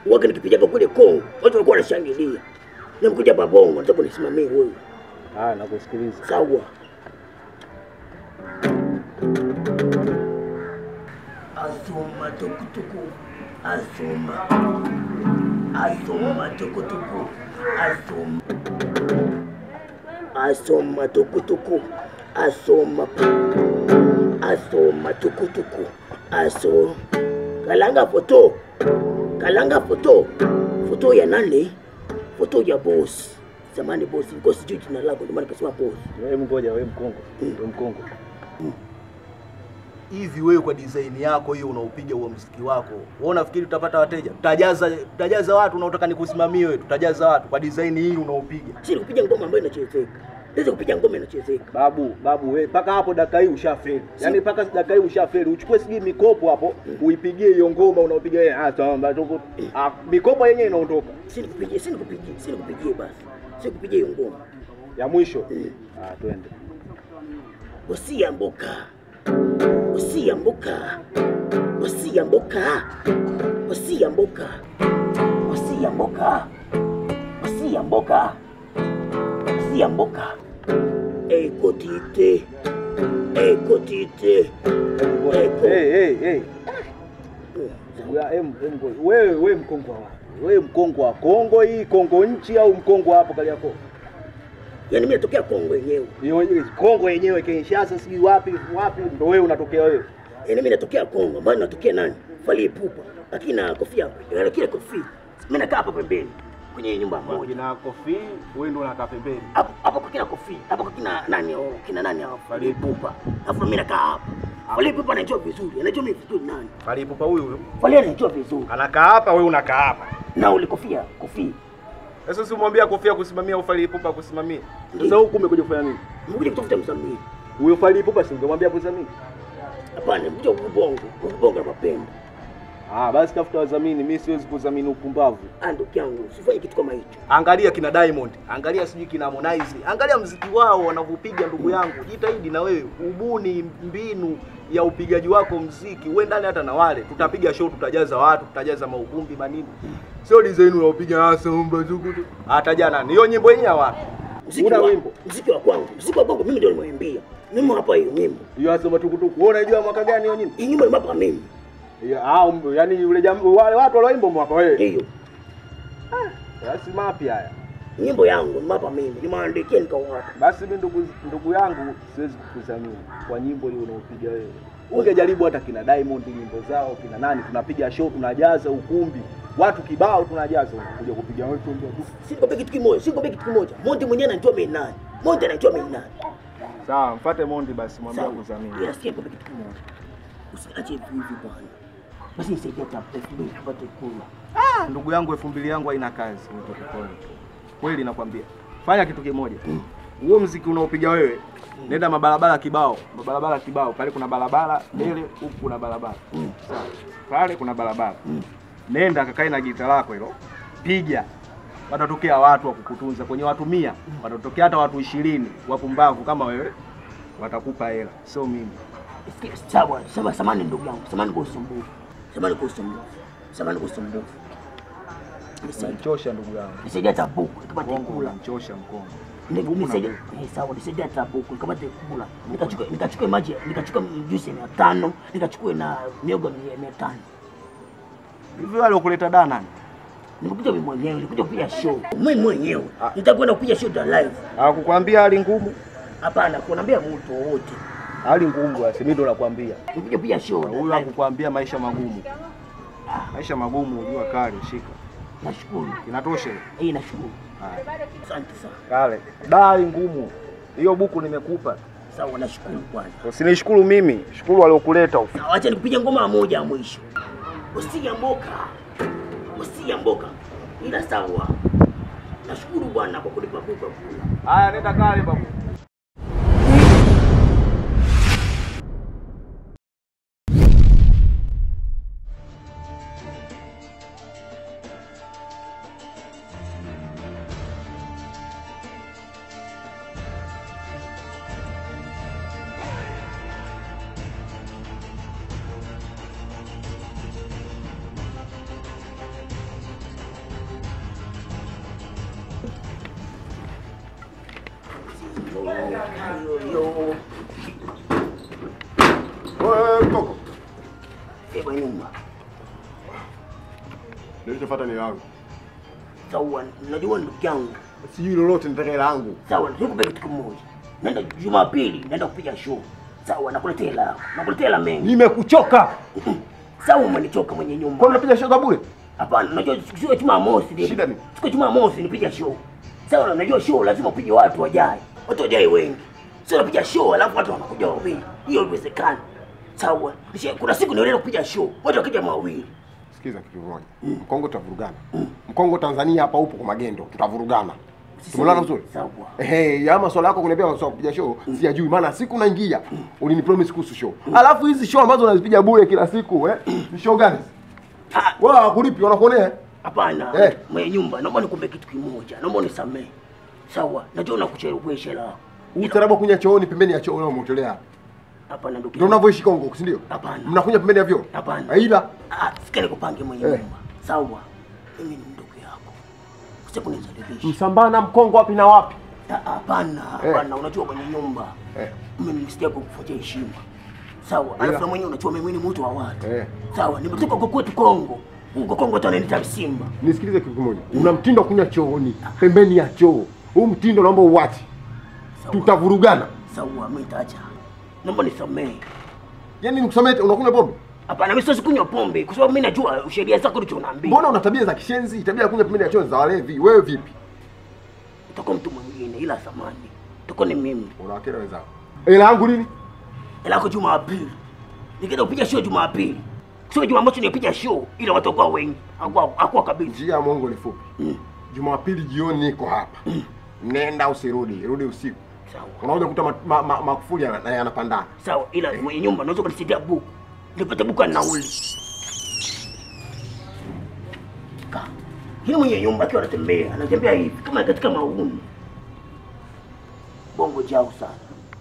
Waga nikipiga kule Kongo, watu walikuwa wanashangilia. Nimekuja hapa Bongo, nataka unisimamie wewe. Ah, nakusikiliza. Sawa. Asoma tukutuku, asoma, asoma tukutuku, asoma, asoma tukutuku, asoma, asoma tukutuku, aso. Kalanga foto, kalanga foto, foto ya nani? Foto ya boss. Zamani boss, niko sijui jina lako, ndio maana nikasema boss. Wewe mgoja, wewe mkongo. Wewe mkongo. hivi wewe kwa design yako hiyo unaopiga huo mziki wako wewe unafikiri tutapata wateja tutajaza tutajaza watu unaotaka nikusimamie wewe tutajaza watu kwa design hii unaopiga si kupiga ngoma ambayo inachezeka. Naweza kupiga ngoma inachezeka. Babu, babu wewe mpaka hapo dakika hii ushafeli. Yaani mpaka dakika hii ushafeli. Uchukue sijui mikopo hapo, uipigie hiyo ngoma unaopiga wewe. Ah, sawa, tuko. Ah, mikopo yenyewe inaondoka. Si nikupigie, si nikupigie, si nikupigie basi. Si kupigia hiyo ngoma. Ya mwisho. Ah, twende. Usia mboka. Usia mboka. Usia mboka. Usia mboka. Usia mboka. Usia mboka. Usia mboka. Ekotite. Ekotite. Eko. Hey, hey, hey. Ya, em, em, wewe wewe mkongo wa wapi? Wewe mkongo wa Kongo hii, Kongo nchi au mkongo hapo Kariakoo? Yaani mimi natokea Kongo yenyewe. Hiyo hiyo Kongo yenyewe Kinshasa sijui wapi wapi ndo wewe unatokea wewe. Yaani mimi natokea Kongo, ambayo natokea nani? Fally Ipupa. Lakini na kofia, yaani kile kofia. Mimi nakaa hapa pembeni kwenye nyumba moja. Kina kofi, wewe ndo unakaa pembeni. Hapo hapo kwa kina kofia, hapo kwa kina nani oh, kina nani hao? Fally Ipupa. Alafu mimi nakaa hapa. Fally Ipupa anajua vizuri, anajua mimi vizuri nani. Fally Ipupa huyu huyu. Fally anajua vizuri. Anakaa hapa, wewe unakaa hapa. Na ule kofia, kofia. Sasa usimwambia kofia kusimamia au Fally Ipupa kusimamia. Sasa huku umekuja kufanya nini? Nimekuja kutafuta msamii. Huyo Fally Ipupa si ungemwambia kusimamia? Hapana, nimekuja kubongo, kubongo na mapendo. Ah, basi tafuta wadhamini, mimi siwezi kudhamini upumbavu. Ah, ndugu yangu, usifanye kitu kama hicho. angalia kina Diamond angalia sijui kina Harmonize angalia mziki wao wanavyopiga ndugu yangu jitahidi na wewe ubuni mbinu ya upigaji wako mziki uwe ndani hata na wale tutapiga show tutajaza watu tutajaza maukumbi manini sio design unaopiga hasa umba zuku tu hata jana hiyo nyimbo yenyewe wapi Mziki Una wa, wimbo? Mziki wa kwangu, mziki wa kwangu mimi ndio nimeimbia. Mimi hapa hiyo nyimbo. Hiyo hasa matukutuku. Wewe unajua mwaka gani hiyo nyimbo? Hii nyimbo nimapa mimi. Ya, ah, um, yani yule jamaa wale watu walioimba mwaka wewe. Hiyo. Basi mapya haya. Nyimbo yangu nimapa mimi. Nimeandikia nikawapa. Basi mimi ndugu ndugu yangu siwezi kukudhamini kwa nyimbo hiyo unaopiga wewe. Ungejaribu hata kina Diamond nyimbo zao, kina nani tunapiga show tunajaza ukumbi. Watu kibao tunajaza unakuja kupiga wewe tu ndio tu. Si nikwambie kitu kimoja, si nikwambie kitu kimoja. Monty mwenyewe anajua mimi nani. Monty anajua mimi nani. Sawa, mfuate Mondi basi mwambie Sawa. kudhamini. Ila sikia nikwambie kitu kimoja. Usiache hivi hivi bwana. Basi nisaidie hata elfu mbili tupate kula. ah, ndugu yangu elfu mbili yangu haina kazi utokipona kweli nakwambia fanya kitu kimoja huo mziki unaopiga wewe nenda mabarabara kibao mabarabara kibao pale kuna barabara mbele huku kuna barabara Sawa. pale kuna barabara nenda kakae na gita lako hilo piga watatokea watu wa kukutunza kwenye watu mia watatokea hata watu ishirini wapumbavu kama wewe watakupa hela sio mimi Sikia, sawa, sawa, samani ndugu yangu. Samani kwa usumbufu. Samani kwa usumbufu. Samani kwa usumbufu. Nisaidie. unanichosha ndugu yangu Nisaidie hata buku nikapate Mkongo kula. unanichosha mkongo Ni- Buku na Nisaidie, buku. eh, sawa, nisaidie hata buku nikapate kula. Nikachukue nikachukue maji, nikachukue juice mia tano, nikachukue na miogo mia mia tano. hivi wale ukuleta daa nani Nimekuja mimi mwenyewe, nilikuja kupiga show. Mimi mwenyewe. Nitakwenda kupiga show za live. hakukwambia hali ngumu Hapana, kunaambia mtu wowote. hali ngumu basi mimi ndo nakwambia Nilikuja kupiga show. za huyu live. hakukwambia maisha magumu maisha magumu jua kali shika Nashukuru. inatosha Eh, nashukuru. Haya. Asante sana. kale daa hali ngumu hiyo buku nimekupa Sawa, nashukuru bwana. usinishukuru mimi shukuru waliokuleta huko Sawa, acha nikupiga ngoma moja ya mwisho. Usia mboka. Usia mboka. Ila sawa. Nashukuru bwana kwa kunipa buka kula. haya nenda kale babu Yo yo. Wewe mkoko. Eba nyuma. Nilichofuata ni yangu. Sawa, najua ndugu yangu. Sijui lolote nitaka hela yangu. Sawa, nikupe kitu kimoja. Naenda Jumapili, naenda kupiga show. Sawa, nakuletea hela. yako. Nakuletea hela mengi. Nimekuchoka. Sawa, umenichoka mwenye nyumba. Kwa nini unapiga show za bure? Hapana, unajua siku ya Jumamosi ndio. Shida ni? Siku ya Jumamosi nipiga show. Sawa, unajua show lazima upige watu wajae. Watu wajae wengi. Sio unapiga show alafu watu wanakuja wawili. Hiyo haiwezekani. Sawa. Nisha- Kuna siku nienda kupiga show. Watu wakija mawili. Sikiza kitu kimoja. Mkongo tutavurugana. Mkongo Tanzania hapa upo kwa magendo. Tutavurugana. Tumelala vizuri? Sawa. Ehe, ya maswala yako kuniambia maswala ya kupiga show siyajui, maana siku unaingia ulinipromise kuhusu show, alafu hizi show ambazo unazipiga bure kila siku eh, ni show gani? Ah, Wao hawakulipi, wanakuonea Hapana. Eh. Mwenye nyumba, naomba nikupe kitu kimoja. Naomba unisamehe. Sawa. Najua unakuchelewesha la. utaratibu wa kunya chooni pembeni ya choo unaomotolea, Hapana ndugu. ndio yangu. unavyoishi Kongo, si ndio? Hapana. Mnakunya pembeni ya vyoo? Hapana. Ila Ah, sikia nikupange mwenye Eh. nyumba. Sawa. Mimi ni ndugu yako. Sasa kunizalilisha. Msambana Mkongo wapi na wapi? Ah, Hapana, hapana, unajua mwenye nyumba. Eh. Mimi nisija kukufuatia heshima. Sawa. Alafu na mwenyewe unajua mimi ni mtu wa watu. Eh. Sawa, nimetoka huko kwetu Kongo. Huko Kongo watu wananiita Simba. Nisikilize kitu kimoja, una mtindo wa kunya chooni pembeni ya choo. Huu mtindo naomba uache, Sawa. tutavurugana. Sawa, mimi nitaacha. Naomba nisamehe. Yaani nikusamete, unakunywa pombe? Hapana, mimi siwezi kunywa pombe kwa sababu mimi najua sheria zako ndicho unaambia. Mbona una tabia za kishenzi, tabia ya kunywa pembeni ya choo za walevi? Wewe vipi? Utakuwa mtu mwingine ila samani. Utakuwa ni mimi. Unawakera wenzako. Hela yangu lini? Ila yako Jumapili. Nikienda kupiga show Jumapili. Sio Jumamosi nipiga show ila watu kwa wengi. Hakuwa hakuwa kabisa. Njia ya Mungu ni fupi. Mm. Jumapili jioni niko hapa. Nenda usirudi, rudi usiku. Sawa. Unakuja kuta ma- ma- ma- makufuli yana- na yanapandana. Sawa, ila mwenye nyumba unaweza kunisaidia buku. Nipate buku ya nauli. Ka. Hili mwenye nyumba akiwa anatembea, anatembea hivi kama katika mauni. Bongo jao sana.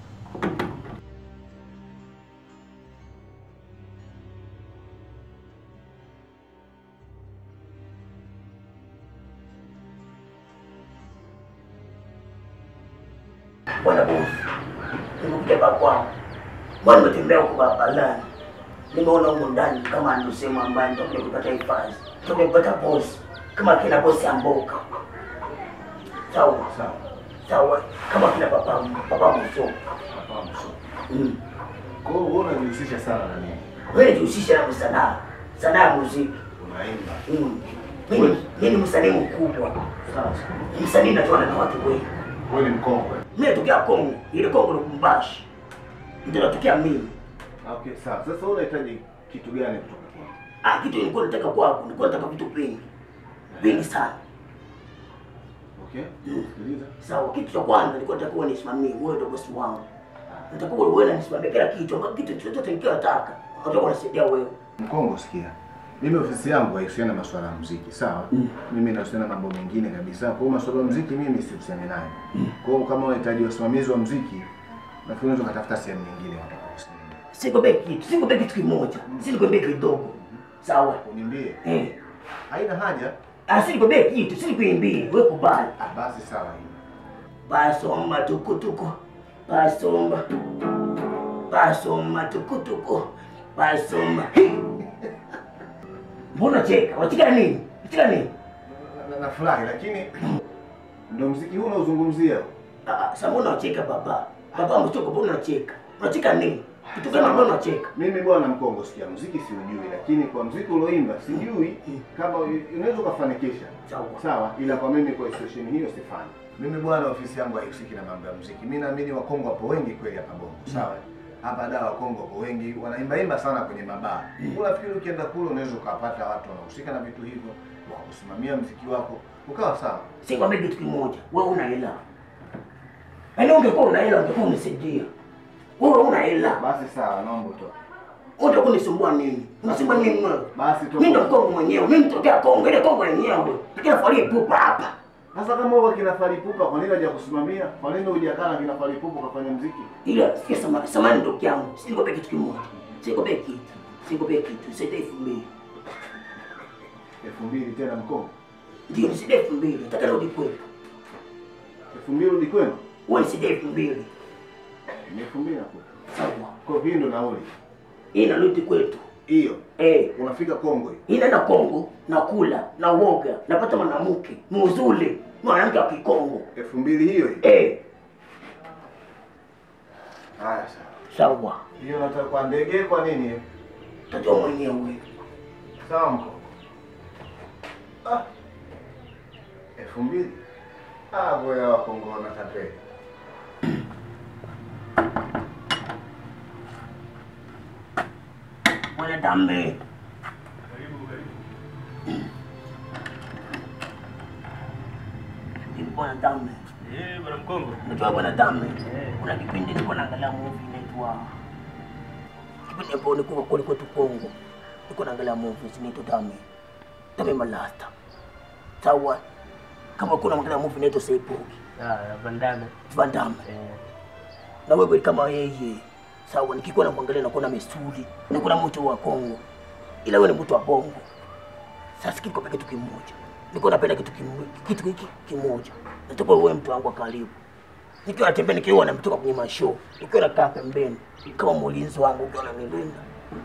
Bwana bosi, nimekuja hapa kwangu. Bwana nimetembea huko barabarani. Nimeona huko ndani kama ndio sehemu ambayo nitakuja kupata hifadhi. Nitakuja kupata bosi. Kama kina bosi Amboka. Sawa. Sawa. Sawa. Kama kina papa papa Muso. Hapa mso. Mm. Kwa hiyo wewe unajihusisha sana na nini? Wewe jihusisha na sanaa. Sanaa ya muziki. Unaimba. Mm. Mimi mimi ni msanii mkubwa. Sawa sawa. Msanii natoana na watu wengi. Wewe ni mkongwe. Mimi natokea Kongo. Ile Kongo ni Kumbashi. Ndio natokea mimi. Okay, sawa. Sasa wewe unahitaji kitu gani kutoka kwangu? Ah, kitu nilikuwa nataka kwako, nilikuwa nataka vitu vingi. Vingi sana. Okay? Sikiliza. Sawa, kitu cha kwanza nilikuwa nataka uwe nisimamie, wewe ndio bosi wangu. Nataka uwe wewe unanisimamia kila kitu, ambapo kitu chochote nikiwa nataka, utakuwa unasaidia wewe. Mkongo, sikia. Mimi ofisi yangu haihusiana na masuala ya muziki, sawa? Mimi nahusiana na mambo mengine kabisa. Kwa hiyo masuala ya muziki mimi sihusiani nayo. Kwa hiyo kama unahitaji wasimamizi wa muziki, nafikiri unaweza kutafuta sehemu nyingine watakaosimamia. Sikwambie kitu, sikwambie kitu kimoja, si nikwambie kidogo. Sawa? Uniambie. Eh. Haina haja. Ah, si nikwambie kitu, si nikuimbie, wewe kubali. Ah, basi sawa hiyo. Basomba tukutuku, basomba. Basomba tukutuku, basomba. Mbona cheka? Unacheka nini? Unacheka nini? Na- na- Nafurahi lakini ndio muziki huu unaozungumzia. Ah, sasa mbona unacheka baba? Baba mchoko, mbona unacheka? Unacheka nini? Kitu gani mbona unacheka? Mimi bwana Mkongo, sikia, muziki siujui, lakini kwa muziki ulioimba sijui kama u- unaweza ukafanikisha. Sawa. Sawa, ila kwa mimi kwa situation hiyo sifanyi. Mimi bwana, ofisi yangu haihusiki na mambo ya muziki. Mimi naamini Wakongo wapo wengi kweli hapa Bongo. Sawa. Hapa da Wakongo wapo wengi, wanaimba imba sana kwenye mabaa. Unafikiri ukienda kule unaweza ukapata watu wanahusika na vitu hivyo, wa kusimamia muziki wako, ukawa sawa. Sikwambia kitu kimoja, wewe una hela. Yaani ungekuwa una hela ungekuwa unisaidia. Wewe una hela. Basi sawa, naomba utoke. Unataka kunisumbua nini? Unasumbua nini wewe? Basi toka. Mimi ndo Kongo mwenyewe, mimi nitokea Kongo, ile Kongo yenyewe. Nikila falie pupa hapa. Sasa kama wewe kina Falipupa, kwa nini haja kusimamia? Kwa nini hujakaa na kina Falipupa ukafanya muziki? Ila sikia samani, samani ndugu yangu. Sikwambia kitu kimoja. Sikwambia kitu. Sikwambia kitu. Sasa elfu mbili. elfu mbili tena Mkongo, Ndio nisaidie elfu mbili. Nataka rudi kwetu. elfu mbili rudi kwenu. Wewe nisaidie elfu mbili. Ni elfu mbili nakupa. Sawa. Kwa hii ndo nauli. Hii inarudi kwetu. Hiyo. Eh, Unafika Kongo hiyo. hii naenda Kongo, nakula, na uoga, napata mwanamke mzuri, mwanamke wa Kikongo. elfu mbili hiyo hiyo. Eh, Haya sawa. sawa. Hiyo nataka kwa ndege kwa nini? Tajua mwenyewe. Sawa mko. Ah. elfu mbili. Ah, boya wa Kongo wanatapeli. Bwana Dambe. Ni Bwana Dambe. Eh, bwana Mkongo. Unajua Bwana Dambe, kuna kipindi nilikuwa naangalia movie inaitwa kipindi ambapo nilikuwa kule kwetu Kongo, nilikuwa naangalia movie inaitwa Dambe. Dambe Malasta. Sawa. Kama kuna mwangalia movie inaitwa Seipoki, Ah, Van Damme. Van Damme. Eh. na wewe kama yeye sawa, nikikuwa namwangalia nakuona misuli, nakuona mtu wa Kongo, ila wewe ni mtu wa Bongo. Sasa kiko kitu kimoja, niko napenda kitu kimoja, kitu hiki kimoja, nataka wewe mtu wangu wa karibu. Nikiwa natembea nikiwa namtoka kwenye mashow, nikiwa nakaa pembeni kama mlinzi wangu, ukiwa unanilinda,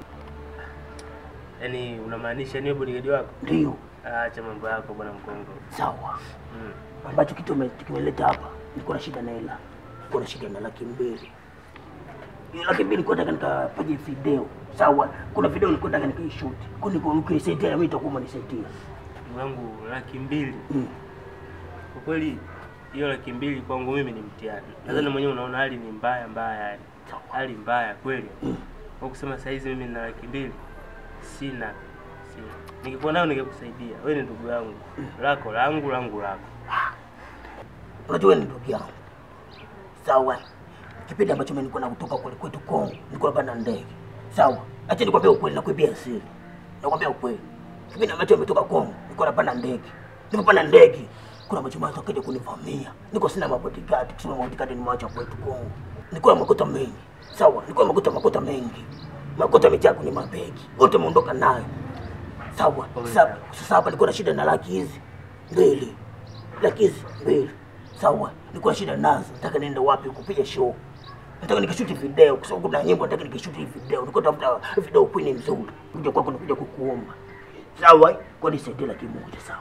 Yaani unamaanisha niwe bodyguard wako? ndio Ah, acha mambo yako bwana Mkongo. sawa. Mm. ambacho kitu ume- kimeleta hapa, niko na shida na hela, niko na shida na laki mbili. Hiyo laki mbili nilikuwa nataka nikapige video, sawa. Kuna video nilikuwa nataka nikaishoot, kwa niko nikisaidia mimi itakuwa umenisaidia. Ndugu yangu laki mbili. Mm. Kwa kweli hiyo laki mbili kwangu mimi ni mtihani. Nadhani mwenyewe unaona hali ni mbaya mbaya yani. Hali mbaya kweli. Kwa kusema saa hizi mimi nina laki mbili sina. Sina. Ningekuwa nayo ningekusaidia. Wewe ni ndugu yangu. Lako langu langu lako. Unajua wewe ni ndugu yangu, sawa. Kipindi ambacho mimi nilikuwa nakutoka kule kwetu Kongo, nilikuwa napanda ndege, sawa. Acha nikwambie ukweli, nakuibia siri, nakwambia ukweli. Kipindi ambacho nimetoka Kongo, nilikuwa napanda ndege, nilipopanda ndege kuna majamaa wakaja kunivamia, niko sina mabodyguard, kusema mabodyguard nimeacha kwetu Kongo. Nilikuwa na makuta mengi, sawa. Nilikuwa na makuta makuta mengi, makuta yamejaa kwenye mabegi, wote wameondoka nayo, sawa. Sasa sasa hapa nilikuwa na shida na laki hizi mbili laki hizi mbili sawa, nilikuwa na shida nazo, nataka niende wapi kupiga show, nataka nikashuti video, kwa sababu kuna nyimbo nataka nikashuti hii video, nilikuwa tafuta video queen nzuri, kuja kwako nikuja kukuomba, sawa, kwa nisaidie laki moja, sawa.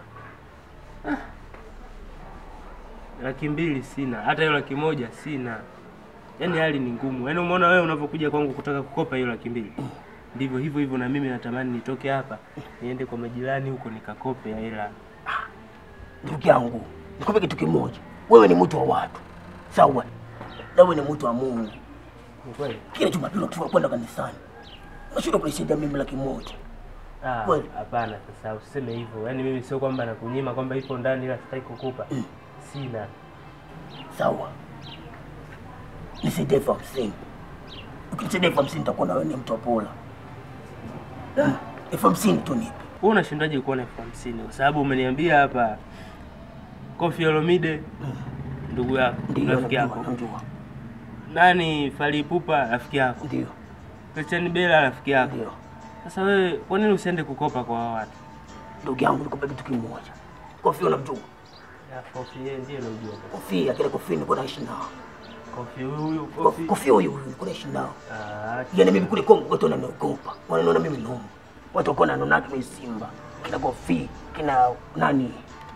laki mbili sina, hata hiyo laki moja sina. Yaani hali ni ngumu. Yaani umeona wewe unavyokuja kwangu kutaka kukopa hiyo laki mbili, ndivyo hivyo hivyo na mimi natamani nitoke hapa niende kwa majirani huko nikakope hela. Ndugu yangu, nikupe kitu kimoja, wewe ni mtu wa watu, sawa, na wewe ni mtu wa Mungu. Ni kweli? Kila Jumapili ukiwa kwenda kanisani, unashindwa kunisaidia mimi laki moja. Ah, Kweli. hapana. Sasa usiseme hivyo. Yaani mimi sio kwamba nakunyima kwamba ipo ndani ila sitaki kukupa. Sina. Sawa, nisaidie elfu hamsini. Ukinisaidia elfu hamsini nitakuwa na wewe ni mtu wa pola. Mm, elfu hamsini tu nipe. Wewe unashindaje kuona elfu hamsini? Kwa sababu umeniambia hapa Koffi Olomide ndugu yako, Ndio, rafiki najua, yako. najua. Nani Fally Ipupa rafiki yako. Ndio, Christian Bella rafiki yako. ndio. Sasa wewe kwa nini usiende kukopa kwa hao watu? Ndugu yangu, nikupe kitu kimoja. Kofi unamjua? Ya Koffi yeye ndiye anajua. Kofi, akile Kofi nilikuwa naishi nao. Koffi huyu Ko- Koffi. Kofi huyu huyu nilikuwa naishi nao. Ah, Yaani mimi kule Kongo watu wananiogopa. Wananiona mimi nomo. Watu wako wananiona kama simba. Kina Kofi, kina nani?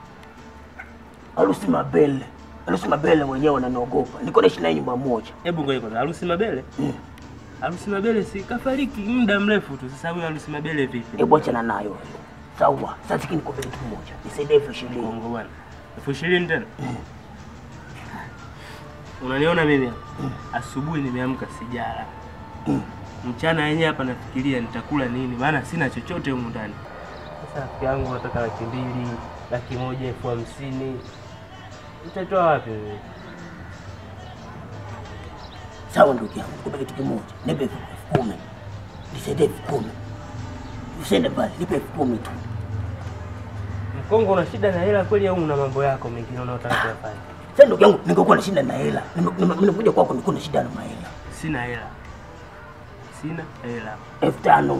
Alusi Mabele. Alusi Mabele mwenyewe wananiogopa. Nilikuwa naishi naye nyumba moja. hebu ngoja kwanza. Harusi Mabele? Harusi Mabele si kafariki muda mrefu tu. Sasa huyu Harusi Mabele vipi? Hebu achana nayo. Sawa. Sasa hiki nikupe kitu kimoja. Nisaidie elfu ishirini. Kongo bwana. Elfu ishirini tena? Unaniona mimi hapa? Asubuhi nimeamka sijala. Mchana yenyewe hapa nafikiria nitakula nini, maana sina chochote humu ndani. Sasa rafiki yangu nataka laki mbili, laki moja, elfu hamsini. Utatoa wapi wewe? Sawa ndugu yangu, nikupe kitu kimoja. Nipe elfu kumi. Nisaidie elfu kumi. Usiende mbali, nipe elfu kumi tu. Mkongo una shida na hela kweli au una mambo yako mengine unayotaka kuyafanya? Sasa ndugu yangu, ningekuwa na shida na hela. Nime- nime- Nimekuja kwako nilikuwa na shida na mahela. Sina hela. Sina hela. elfu tano.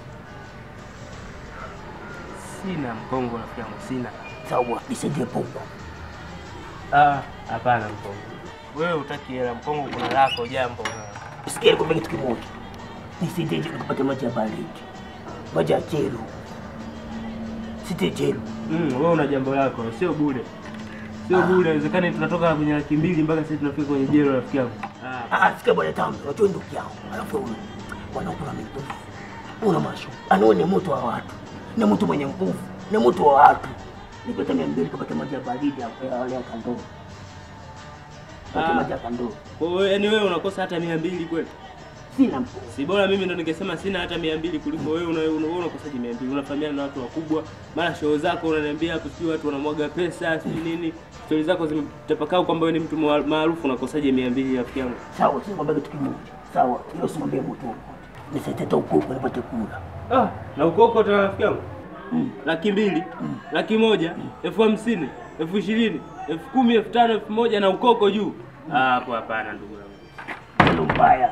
Sina mkongo rafiki yangu, sina. Sawa, nisaidie popo. Ah, hapana mkongo. Wewe utaki hela, mkongo kuna lako jambo. Sikia nikwambia kitu kimoja. Nisiteje nikupate maji ya baridi. Maji ya jelo. Site jelo. Mm, wewe una jambo lako, sio bure. Sio bure, inawezekana tunatoka kwenye laki mbili mpaka sasa tunafika kwenye jelo rafiki yangu. Ah, Ah, sikia bwana tamu, unajua ndugu yangu. Alafu wewe bwana kuna mtu. Una masho. Anawe ni mtu wa watu. Ni mtu mwenye nguvu. Ni mtu wa watu. Nipate mia mbili kupata maji ya baridi hapo ya wale ya kandoo. Pate Ah. maji ya kandoo. kwa hiyo yaani wewe unakosa hata mia mbili kweli? Sina mpo. Si bora mimi ndo ningesema sina hata mia mbili kuliko wewe una, una, una unakosaje mia mbili? Unafahamiana na watu wakubwa, mara show zako unaniambia hapo sijui watu wanamwaga pesa sijui nini, stori zako zimetapakaa kwamba wewe ni mtu ma- maarufu, unakosaje mia mbili rafiki yangu? Sawa, sina kwambia kitu kimoja. Sawa, hiyo simwambie mtu wote. Nisaidie ukoko nipate kula. Ah, na ukoko tena rafiki yangu laki mbili laki moja elfu hamsini elfu ishirini elfu kumi elfu tano elfu moja na ukoko juu. Ah, hapo hapana ndugu yangu. Ndio mbaya.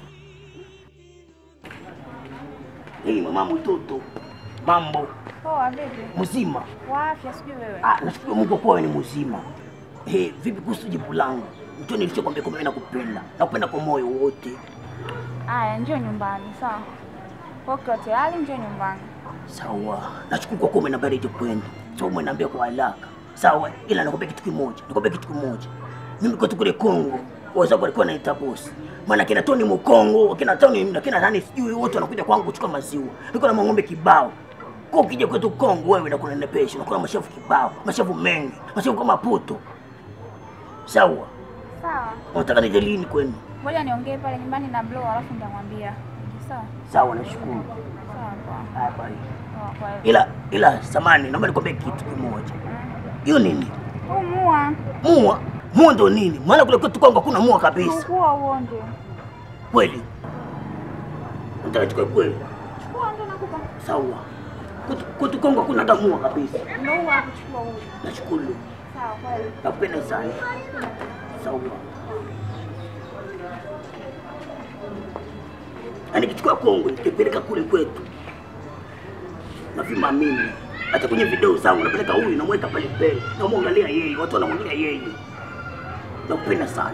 Hii mama mtoto. Mambo Poa, vipi? mzima. Wa afya sijui wewe. Ah, nashukuru Mungu kwa wewe ni mzima. Eh, vipi kuhusu jibu langu? Mtu nilichokwambia kwamba mimi nakupenda. Nakupenda kwa moyo wote. Aya, njoo nyumbani, sawa? Uko tayari, njoo nyumbani. Sawa. Nashukuru kwa kuwa umenambia reje kwenda. Sawa, umeniambia kwa haraka. Sawa, ila nakwambia kitu kimoja. Nakwambia kitu kimoja. Mimi kwetu kule Kongo, wazangu walikuwa wanaita boss. Maana kina Tony Mukongo, kina Tony na kina nani sijui wote wanakuja kwangu kuchukua maziwa. Niko na mang'ombe kibao. Kwa ukija kwetu Kongo wewe na kuna nepesha, na kuna mashavu kibao, mashavu mengi, mashavu kama puto. Sawa. Sawa. Unataka nije lini kwenu? Ngoja niongee pale nyumbani na Blow alafu nitamwambia. Sawa? Sawa, nashukuru. Sawa, poa. Haya bye. Poa, kwa hiyo. Ila ila samani, naomba nikwambie kitu kimoja. Hiyo nini? Huu mua. Mua? Mua ndo nini? Maana kule kwetu Kongo hakuna mua kabisa. Chukua uonde. Kweli? Nataka chukue kweli. Chukua ndo nakupa. Sawa. Kwetu- Kwetu Kongo hakuna hata mua kabisa. Ndio huu hapo chukua huu. Nashukuru. Sawa, kweli. Nakupenda sana. Sawa. Na nikichukua Kongo nikipeleka kule kwetu. Navima mimi. Hata kwenye video zangu napeleka huyu namweka pale mbele. Namwangalia yeye, watu wanamwangalia yeye. Nakupenda sana.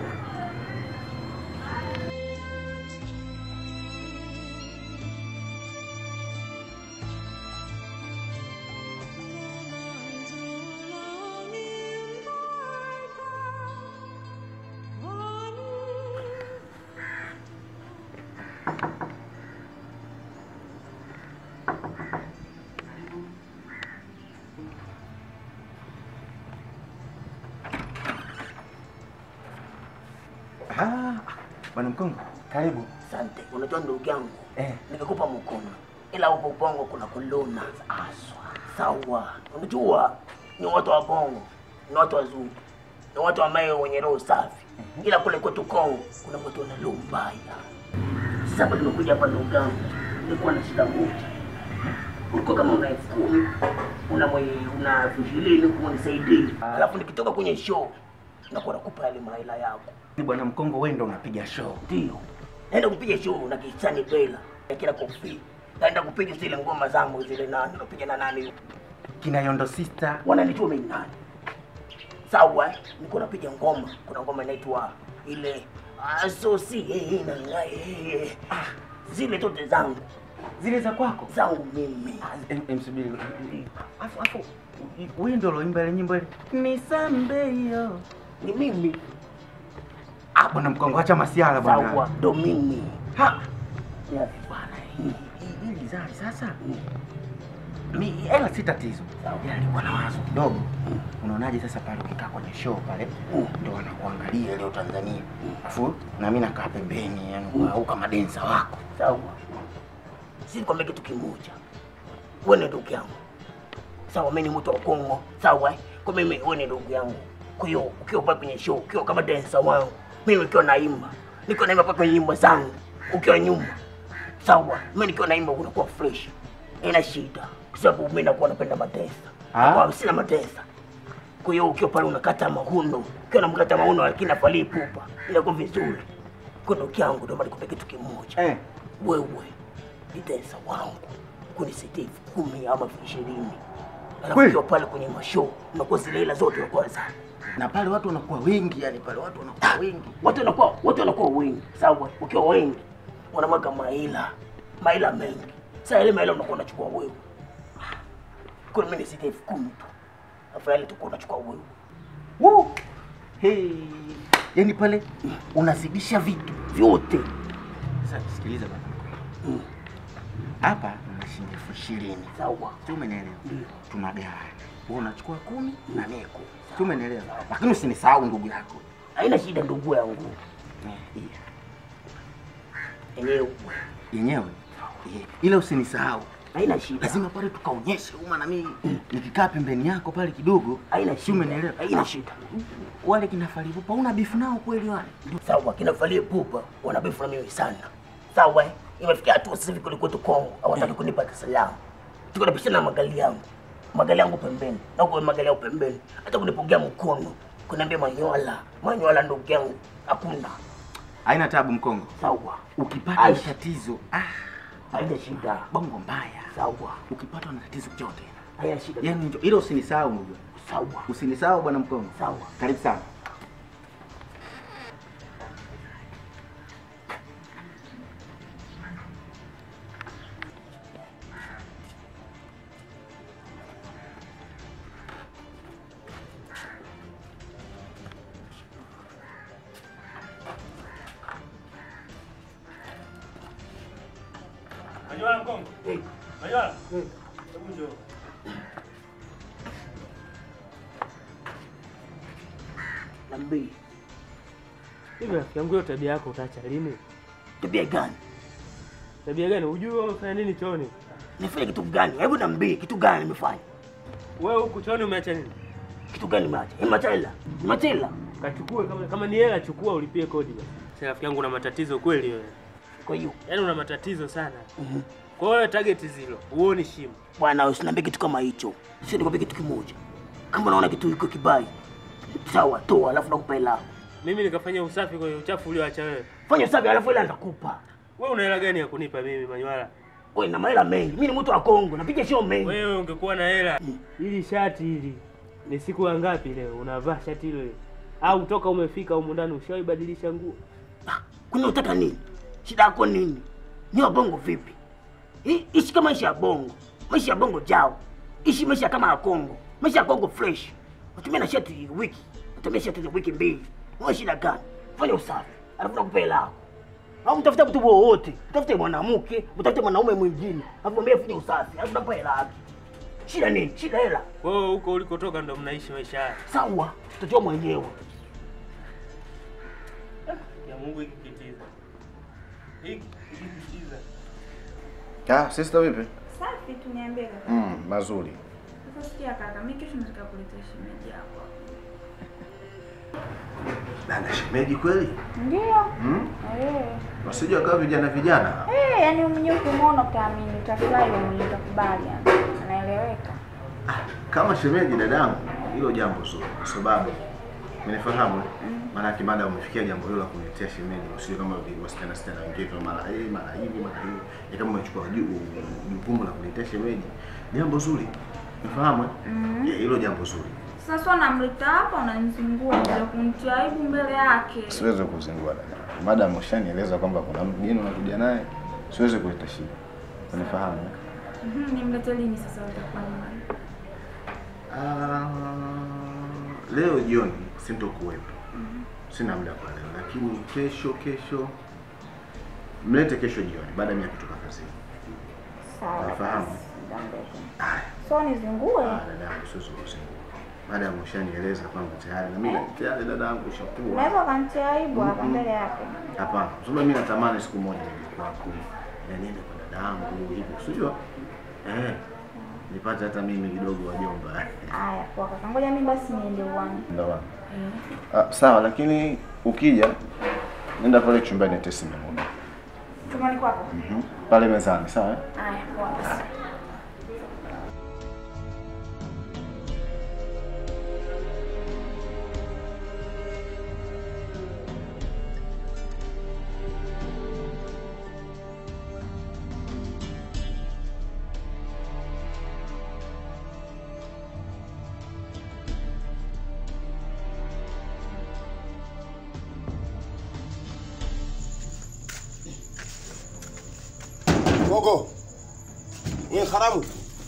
Ah, Bwana Mkongo, karibu. Asante. Unajua ndugu yangu, Eh. nimekupa mkono, ila huko bongo kuna kuluna aswa. Sawa, unajua ni watu wa bongo, ni watu wazuri, ni watu ambao wenye roho safi, ila kule kwetu Kongo kuna watu wana roho mbaya. Sasa hapa tumekuja hapa ndugu yangu, nilikuwa na shida moja. Ulikuwa kama una elfu kumi una mwe, una elfu ishirini kunisaidie, alafu nikitoka kwenye show nakuwa nakupa yale mahela yako Bwana Mkongo, wewe ndo unapiga show. ndio naenda kupiga show na Kisani Bela ya kila kofi, naenda kupiga zile ngoma zangu zile, nani napiga na nani, Kina Yondo Sister. wananijua mimi nani. Sawa, eh? niko napiga ngoma, kuna ngoma inaitwa ile asosi na ngai zile zote zangu Zile za kwako. zangu mimi. Em- em, subiri. Afu afu wewe ndo uloimba ile nyimbo ile. Nisambe hiyo. Ni mimi Ah, Bwana Mkongo, acha masiala bwana. sawa, ndo mimi Ha, Yes. bwana hii hii- hii gizari sasa. Mi hela si tatizo. Sawa. Ila nilikuwa na wazo kidogo. Unaonaje sasa pale ukikaa kwenye show pale Mm. ndio wanakuangalia leo Tanzania. Afu na mimi nakaa pembeni yani au kama densa wako. Sawa, si nikwambia kitu kimoja, wewe ni ndugu yangu sawa, mimi ni mtu wa Kongo sawa, eh? kwa mimi wewe ni ndugu yangu. Kwa hiyo ukiwa pale kwenye show, ukiwa kama dancer wangu, mimi nikiwa naimba, niko naimba pale kwenye nyimbo zangu, ukiwa nyuma sawa, mimi nikiwa naimba unakuwa fresh, ina shida, kwa sababu mimi nakuwa napenda matesa, Ah. kwa sina matesa. Kwa hiyo ukiwa pale unakata mahuno, ukiwa unamkata mahuno lakini afalii pupa, inakuwa vizuri. Kwa ndugu yangu, ndio maana nikwambia kitu kimoja Eh. wewe ni densa wangu kunisaidia elfu kumi ama elfu ishirini Alafu Kweli? ukiwa pale kwenye mashow unakuwa zile hela zote unakuwa za Na pale watu wanakuwa wengi, yani pale watu wanakuwa wengi. watu wanakuwa watu wanakuwa wengi sawa. Ukiwa wengi wanamwaga maila maila mengi. Sasa ile maila unakuwa unachukua wewe. Kwa mimi nisite elfu kumi tu, alafu yale tukuwa unachukua wewe. Woo! Hey. Yaani pale unazidisha vitu. vyote. Sasa sikiliza bwana. Hapa na shilingi elfu ishirini. Sawa. Si umenielewa? Tunagawana. Wewe unachukua kumi na mimi kumi. Si umenielewa? Lakini usinisahau ndugu yako. Haina shida ndugu yangu. Enyewe Yenyewe. Eh, Ila usinisahau. haina shida. Lazima pale tukaonyeshe uma na mimi nikikaa pembeni yako pale kidogo. Haina Si shida. umenielewa? Haina shida. Wale kina Falipupa una bifu nao kweli wale? Sawa, kina Valie Pupa wanabefu na mimi sana. Sawa, eh? imefikia hatua sasa hivi kule kwetu Kongo hawataki kunipa Dar es Salaam. Tuko napishana na magali yangu, magali yangu pembeni na huko magali yao pembeni, hata kunipokea mkono kuniambia Manyola, Manyola ndugu yangu, hakuna. Haina tabu mkongo. Sawa, Ukipata Aish. tatizo, ah, haina shida. bongo mbaya. Sawa, Ukipatwa na tatizo chote. haina shida. Yaani njo ila usinisahau ndugu. Sawa, Usinisahau bwana mkongo. sawa. Karibu sana. Manyola mkongo. Eh, Manyola. eh. Hebu njoo. Niambie, Hivi rafiki yangu hiyo tabia yako utaacha lini? tabia gani? Tabia gani? Hujui wewe umefanya nini chooni? Nifanye kitu gani? Hebu niambie kitu gani nimefanya? Wewe huku chooni umeacha nini? Kitu gani nimeacha? Nimeacha hela. Nimeacha hela. Kachukue kama kama ni hela chukua ulipie kodi basi. Sasa rafiki yangu una matatizo kweli wewe. Kwa hiyo Yaani una matatizo sana. mhm. Kwa hiyo target zilo, huoni shimo. bwana, usiniambie kitu kama hicho. Sio nikwambie kitu kimoja. Kama unaona kitu iko kibai, sawa, toa alafu nakupa hela. Mimi nikafanya usafi kwenye uchafu ulioacha wewe. Fanya usafi alafu hela nitakupa. Wewe una hela gani ya kunipa mimi Manywala? Wewe na mahela mengi. Mimi ni mtu wa Kongo, napiga show mengi. Wewe ungekuwa na hela. Hili shati hili ni siku ya ngapi leo unavaa shati hilo? Au toka umefika humu ndani ushaibadilisha nguo? Ah, Kwani unataka nini? Shida yako nini? Ni wa bongo vipi? I- Ishi kama maisha ya bongo. Maisha ya bongo jao. Ishi maisha kama ya Kongo. Maisha ya Kongo fresh. Utumie na shati wiki. Utumie shati za wiki mbili. Wewe shida gani? Fanya usafi. Alafu nakupa hela yako. Au mtafuta mtu wowote. Mtafute mwanamke, mtafute mwanaume mwingine. Alafu mwambie fanya usafi. Alafu nakupa hela yake. Shida nini? Shida hela. Kwa hiyo huko ulikotoka ndo mnaishi maisha haya. Sawa. Tutajua mwenyewe. Ya Mungu hiki kitiza. Hiki hiki kitiza. Ah, sister vipi? Safi tu niambie kaka. Mm, mazuri. Sasa sikia kaka, mimi kesho nataka kuleta shemeji yako. Dada shemeji kweli? Ndio. Mm? Eh. Wasije wakawa vijana vijana. Eh, yani mwenyewe ukimwona utaamini, utafurahi wewe mwenyewe utakubali yani. Anaeleweka. Kama shemeji dadangu, hilo jambo zuri kwa sababu Umenifahamu? Maana yake baada umefikia jambo hilo la kuniletea shemeji, usije kama vile wasichana wasichana wengine tu mara eh mara hivi mara hivi. Ni kama umechukua ju- jukumu la kuniletea shemeji. Jambo zuri. Umefahamu? eh? Eh, Hilo jambo zuri. Sasa unamleta hapa unanizungua bila kunitia aibu mbele yake. Siwezi kuzingua dada. Madam ushanieleza kwamba kuna mgeni unakuja naye, siwezi kuleta shida. Unifahamu? eh? Mhm, nimlete lini sasa utakuwa nyumbani? Ah, leo jioni sintokuwepo, sina muda kwa leo, lakini kesho kesho mlete kesho jioni baada ya mimi kutoka kazini. Sawa. Nafahamu. basi, muda mrefu. Haya, So nizingue? ah, dadangu, siwezi kuzingua. Madam ushanieleza kwamba tayari na mimi tayari dadangu ushakuwa. Unaweza ukanitia aibu hapa Mhm. mbele yake. Hapana, kwa sababu mimi natamani siku moja nije kwako na niende kwa dadangu hivi, usijua eh, nipate hata mimi kidogo wajomba. Haya, poa kaka. Ngoja mimi basi niende uwani. Ndio bana. Eh. Ah, sawa, lakini ukija nenda pale chumbani tesi muda Chumbani kwako? mm pale mezani, sawa? eh? Haya, poa basi. Koko. Wewe haramu.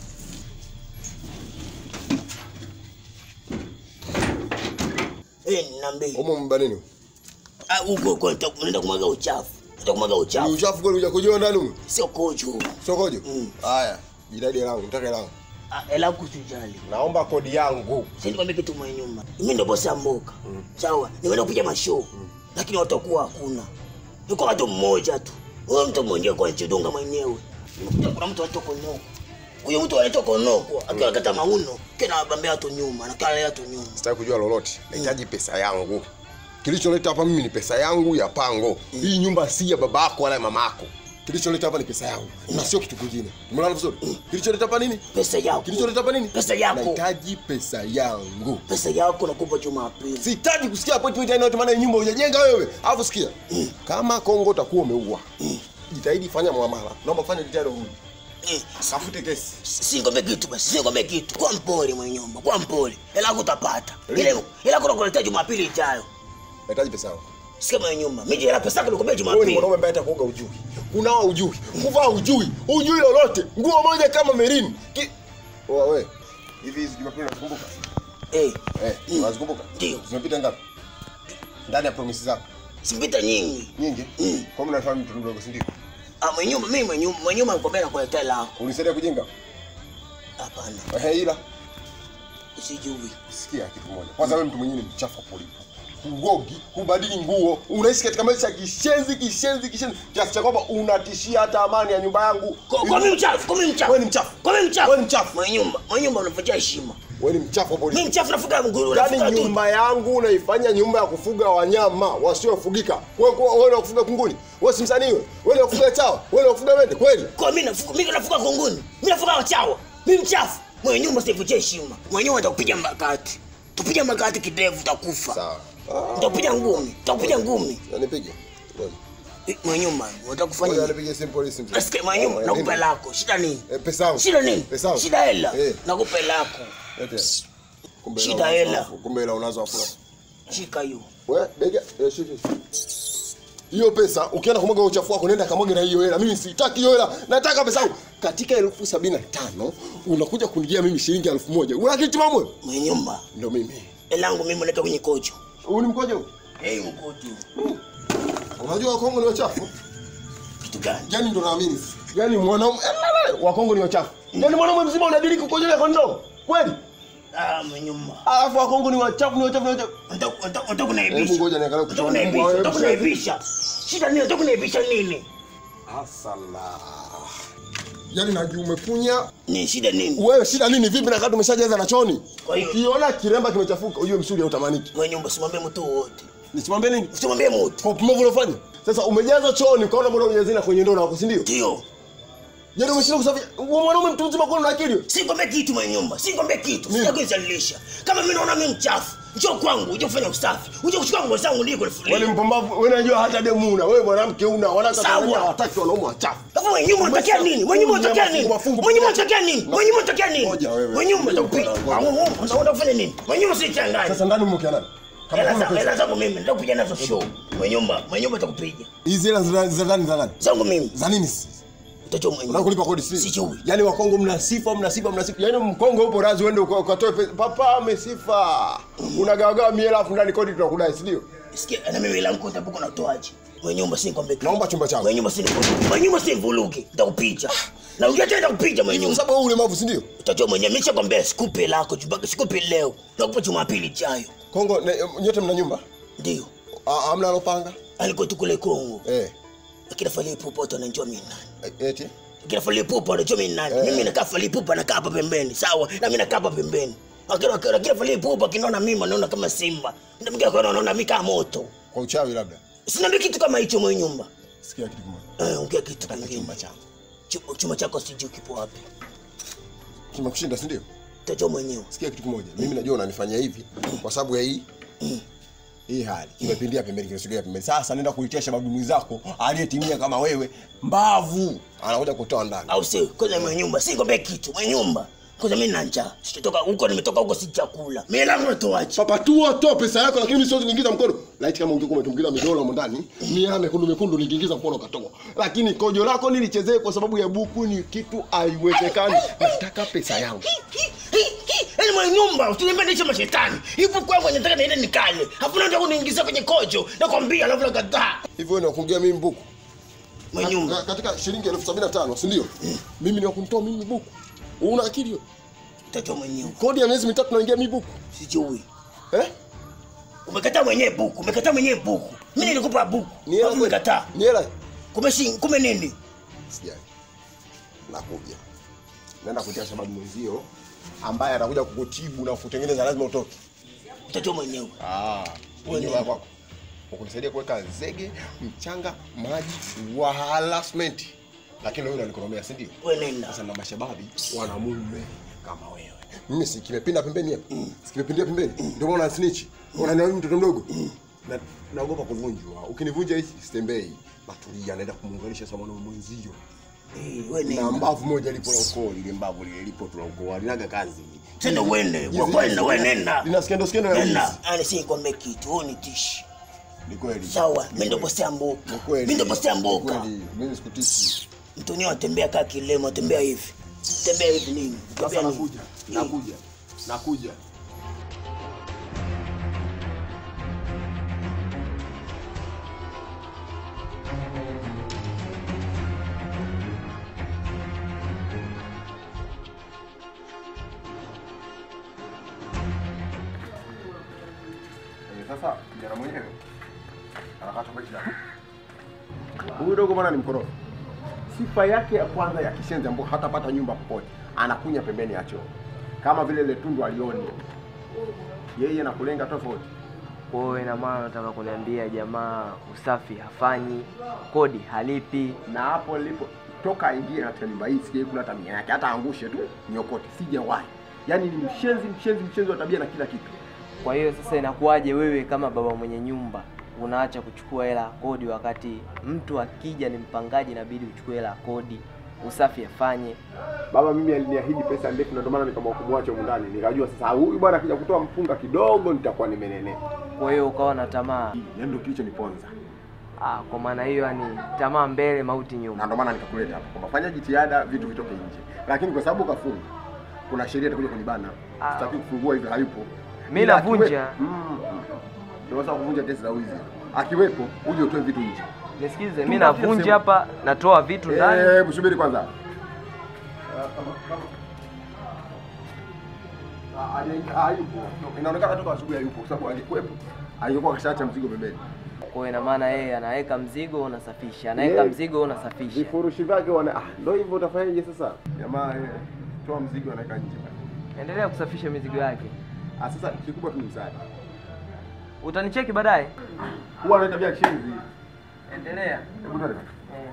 Eh, niambie. Umo mbanini. Ah, huko huko nita- unaenda kumwaga uchafu. Nenda kumwaga Ni uchafu. uchafu kweli uja kujua ndani huko. Sio kojo. Sokoje? Mm. Haya. Jidadi langu, nitaka langu. Ah, ela kutujali. Naomba kodi yangu. Sasa nikwambia kitu mwenye nyuma. Mimi ndo bosi mboka. Sawa, nimeenda kupiga mashow. Lakini watakuwa hakuna. Yuko watu mmoja tu. Huyo mtu mmoja kwa chidunga mwenyewe. Nimekuta kuna mtu anaitwa Konoko. Huyo mtu anaitwa Konoko akiwa kata mauno, kena bambea watu nyuma, na kala watu nyuma. Sitaki kujua lolote. Nahitaji pesa yangu. Kilicholeta hapa mimi ni pesa yangu ya pango. Hii nyumba si ya babako wala ya mamako. Kilicholeta hapa ni pesa yangu na sio kitu kingine. Umeona vizuri? Kilicholeta hapa nini? Pesa yako. Kilicholeta hapa nini? Pesa yako. Nahitaji pesa yangu. Pesa yako nakupa Jumapili. Sihitaji kusikia appointment aina yote maana hii nyumba hujajenga wewe. Alafu sikia. Kama Kongo utakuwa umeua. Jitahidi fanya muamala. Naomba fanya jitihada huru. Eh, Kafute kesi. Singombe kitu basi, singombe kitu. Kwa mpole mwenye nyumba, kwa mpole. Hela yako utapata. Ile hela kuna kuletea Jumapili ijayo. Nahitaji pesa yangu. Sikia mwenye nyumba, mimi hela pesa yako nikupe Wewe ni Jumapili. mwanaume ambaye hata kuoga ujui. Kunawa ujui. Kuvaa ujui. Ujui lolote. Nguo moja kama merini. Ki... Oa wewe. Hivi hizi Jumapili unazikumbuka? Eh, Eh, unazikumbuka? Ndio. Zimepita ngapi? Ndani ya promisi zako. simpita nyingi. Nyingi? Mm. Kwa nini unafahamu mtu mdogo si ndio? Ah, mwenye nyumba, mimi mwenye nyumba, mwenye nyumba nikwambia nakuletea hela yako. Unisaidia kujenga? Hapana, Eh, ila sijui. sikia kitu kimoja. Kwanza wewe mtu mwenyewe ni mchafu wa polisi. Hugogi, hubadili nguo, unaishi katika maisha ya kishenzi, kishenzi, kishenzi kiasi cha kwamba unatishia hata amani ya nyumba yangu. Kwa kwa mimi mchafu, kwa mimi mchafu. Wewe ni mchafu. Kwa mimi mchafu. Wewe ni mchafu. Mwenye nyumba, mwenye nyumba unavunja heshima. Wewe ni mchafu wa polisi. Mimi mchafu nafuga mguru, nafuga Yaani tu. nyumba yangu unaifanya nyumba ya kufuga wanyama wasiofugika. Wewe kwa- wewe ni wa kufuga kunguni. Wewe si msanii wewe. Wewe ni wa kufuga chawa. Wewe ni wa kufuga mende kweli? Kwa mimi nafuga, mimi nafuga kunguni. Mimi nafuga wachawa. Mimi mchafu. Mwenye nyumba sivunja heshima. Mwenye nyumba atakupiga makati. Tupiga makati kidevu utakufa. Sawa. Nitakupiga ngumi. Nitakupiga ngumi. Na nipige. Ngoja. Eh, Mwenye nyumba, unataka Ngoja kufanya nini? nipige simu polisi mzee. Nasikia mwenye nyumba, Oh, nakupa nini? lako. Shida nini? Eh, pesa yangu. Shida nini? Pesa yangu. Shida hela. Eh. Nakupa lako. Lete. Kumbe Shida unazo hela. afu- Kumbe hela unazo afu. Shika hiyo. Wewe bega eh, shika. Hiyo pesa ukienda kumwaga uchafu wako nenda kamwage na hiyo hela. Mimi sitaki hiyo hela. Nataka pesa yangu. Katika elfu sabini na tano unakuja kunijia mimi shilingi elfu moja. Una kitu mamwe? Mwenye nyumba, Ndio mimi. hela yangu mimi naleta kwenye kojo. Huu ni mkojo? Eh, mkojo. Unajua Kongo ni wachafu? Kitu gani? Yaani ndo naamini. Yaani mwanaume eh, wa Kongo ni wachafu. Yaani mwanaume mzima unadiriki kukojolea kondoo. Kweli? Ah, mwenye nyumba. Alafu wa Kongo ni wachafu ni wachafu ni wachafu. Unataka kuniaibisha. Hebu ngoja niangalie Unataka kuchukua kuniaibisha. mbwa, Unataka hebu kuniaibisha. Shida nini? Unataka kuniaibisha nini? Asala. Yaani naji umekunya. Ni shida nini? Wewe shida nini vipi na kati umeshajaza na choni? Kwa hiyo- Ukiona kiremba kimechafuka ujue msuli hautamaniki. Mwenye nyumba simwambie mtu wote. Nisimwambie nini? Usimwambie mtu. Kwa upumbavu uliofanya. Sasa umejaza choni ukaona bora ujazina kwenye ndoo wako si ndio? Ndio. Yaani umeshinda kusafisha. Wewe mwanaume mtu mzima kwa una akili. Sikwambie kitu mwenye nyumba. Sikwambie kitu. Sija kunizalilisha. Kama mimi naona mimi mchafu, njoo kwangu uje kufanya usafi. Uje kuchukua nguo zangu ndio Wewe ni kulifulia. mpumbavu. Wewe unajua hata demu una. Wewe mwanamke una. Wanawake Sawa. Tanzania hawataki wanaume wachafu. Hapo mwenye nyumba unatokea nini? Mwenye nyumba unatokea nini? Mafungu, Mwenye nyumba mafungu. unatokea nini? Mwenye nyumba unatokea nini? Ngoja wewe. Mwenye nyumba utakupiga. Ngoja. Ah, wewe unataka kufanya nini? Mwenye nyumba si changanya. Sasa ndani mke nani? Kama Hela kuna zangu, pesa. hela zangu mimi ndio kupiga nazo show. Mwenye nyumba, mwenye nyumba atakupiga. Hizi hela za za ndani za nani? Zangu mimi. Za nini? sisi? Utajua mwenye. Unataka kulipa kodi sisi? Sijui. Yaani Wakongo mna sifa, mna sifa, mna sifa. Yaani Mkongo upo razi uende uka- ukatoe pesa. Papa amesifa. Unagawagawa miela afu ndani kodi tunakudai, si ndio? Sikia, na mimi hela yangu utabuka na utoaje? Mwenye nyumba si nikwambie. kitu. Naomba chumba changu. Mwenye nyumba si nikwambie. Mwenye nyumba si mvuluge. Nitakupiga. Na ungia tena nitakupiga mwenye Hivi kwa nyumba. sababu wewe ulemavu, si ndio? Utajua mwenyewe mimi nishakwambia sikupe lako, chubaka sikupe leo. Nakupa Jumapili ijayo. Kongo ne, nyote mna nyumba? Ndio. Ah, Hamna alopanga? Aliko tu kule Kongo. Eh. Lakini fali pupa watu wanajua mimi nani. eh, Eti? Lakini fali pupa wanajua mimi nani. Eh. Mimi nakaa fali pupa nakaa hapa pembeni. Sawa? Na mimi nakaa hapa pembeni. Lakini lakini fali pupa kinaona mimi anaona kama simba. Ndio mimi kwa anaona mimi kama moto. Kwa uchawi labda. Sina kitu kama hicho mwenye nyumba. Sikia kitu kimoja. Eh, ongea kitu kingine. Chumba changu. Chumba, chumba chako sijui kipo wapi. Kimekushinda, si ndio? Utajua mwenyewe. Sikia kitu kimoja. Mimi najua unanifanyia hivi kwa sababu ya hii hii hali kimepindia pembeni, kimesogea pembeni. Sasa nenda kuitia shababu mwenzako aliyetimia kama wewe, mbavu anakuja kutoa ndani. Au sio? Kwanza mwenye nyumba, si ngombe kitu. Mwenye nyumba. Kwanza mimi nina njaa. Sitotoka huko nimetoka huko si chakula. Mimi langu natoaje? Papa tu toa pesa yako lakini mimi siwezi kuingiza mkono. Laiti kama ungekuwa umetumbukiza midolo humo ndani, mia mekundu mekundu ningeingiza mkono ukatoa. Lakini kojo lako nilichezee kwa sababu ya buku ni kitu haiwezekani. Nataka pesa yangu. Yaani mwenye nyumba usiniambie niishi mashetani. Hivyo kwa kwenye nataka niende nikale. Hapo ndio kuniingiza kwenye kojo. Nakwambia alafu nakataa. Hivyo wewe unakuongea mimi buku. Mwenye nyumba. Ka- Katika shilingi elfu sabini na tano, si ndio? Mimi ni wa kunitoa mimi buku. Una akili wewe? Mtoto mwenyewe. Kodi ya miezi mitatu naingia mimi buku. Sijui. Eh? Umekataa mwenyewe buku. Umekataa mwenyewe buku. Mimi nilikupa buku. Ni hela Alafu kweli? umekataa. Ni hela. Kumbe shi kumbe nini? Sijali. Nakuja. Naenda kutia sababu mwenzio ambaye atakuja kukutibu na kutengeneza lazima utoke. Mtoto mwenyewe. Ah, wewe nyumba kwako. Ukunisaidia kuweka zege, mchanga, maji, wala cement. Lakini wewe unanikoromea, si ndio? Wewe nenda. Sasa na mashababi wana mume kama wewe. Mimi si kimepinda pembeni hapa. Si kimepindia pembeni. Ndio maana snitch. Unaniona mtoto mdogo. Na naogopa kuvunjwa. Ukinivunja hichi sitembei. Natulia naenda kumuunganisha sawa na mwenzio. Eh, wewe Na nenda. mbavu moja lipo la ukoo, ile mbavu lile lipo tu la ukoo, halinaga kazi. Tena uende. Kwa Hizi- kweli na wewe nenda. Lina skendo skendo ya wizi. Nenda. Ani si kwambie kitu. Wewe ni tishi. Ni kweli. Sawa, mimi ndo bosi ya mboka. Ni kweli. Mimi ndo bosi ya Ni mboka. kweli. Mimi sikutishi. Mtonyo atembea kaa kilema, tembea hivi. Tembea hivi nini? Sasa Tembea nini? nakuja. Nakuja. Nakuja. Sasa kijana mwenyewe anakata kwa shida. Huyu dogo bwana ni mkorofi. Sifa yake ya kwanza ya kishenzi ambayo hatapata nyumba popote, anakunya pembeni ya choo, kama vile ile tundu alioni yeye na kulenga tofauti. Kwa hiyo ina maana nataka kuniambia jamaa usafi hafanyi, kodi halipi. Na hapo nilipo toka aingie katika nyumba hii sijai kuna tabia yake, hata angushe tu niokote, sijawahi. Yaani ni mshenzi, mshenzi, mshenzi wa tabia na kila kitu. Kwa hiyo sasa inakuwaje wewe kama baba mwenye nyumba unaacha kuchukua hela ya kodi, wakati mtu akija ni mpangaji, inabidi uchukue hela ya kodi, usafi afanye. Baba mimi aliniahidi pesa ndefu, na ndio maana nikaamua kumwacha humu ndani. Nikajua sasa huyu bwana akija kutoa mpunga kidogo nitakuwa nimenenea. Kwa hiyo ukawa na tamaa. Yaani ndio kilichoniponza. Ah, kwa maana hiyo yani tamaa mbele, mauti na nyuma. ndio maana nikakuleta hapa kwamba fanya jitihada vitu vitoke nje, lakini kwa sababu kafunga, kuna sheria itakuja kunibana. Ah. Sitaki kufungua hivyo, hayupo. Mimi Ila navunja. akiwe- Mm. Ndio sasa kuvunja kesi za wizi. Akiwepo uje utoe vitu nje. Nisikize, mimi Tupatie navunja sehemu. hapa, natoa vitu ndani. Eh, hebu subiri kwanza. Ah, haja- Hayupo. Inaonekana toka asubuhi hayupo kwa sababu angekuwepo angekuwa kashaacha mzigo pembeni. Kwa hiyo ina maana yeye anaweka mzigo, unasafisha, anaweka Yeah. mzigo, unasafisha. Vifurushi vyake wana ah, ndio hivyo utafanyaje sasa? Jamaa eh, toa mzigo anaweka nje bana. Endelea kusafisha mizigo yake. Ah, sasa kikubwa tu ni msaada. Utanicheki baadaye. Huwa ana tabia ya kishenzi. Endelea. Hebu twende. Eh.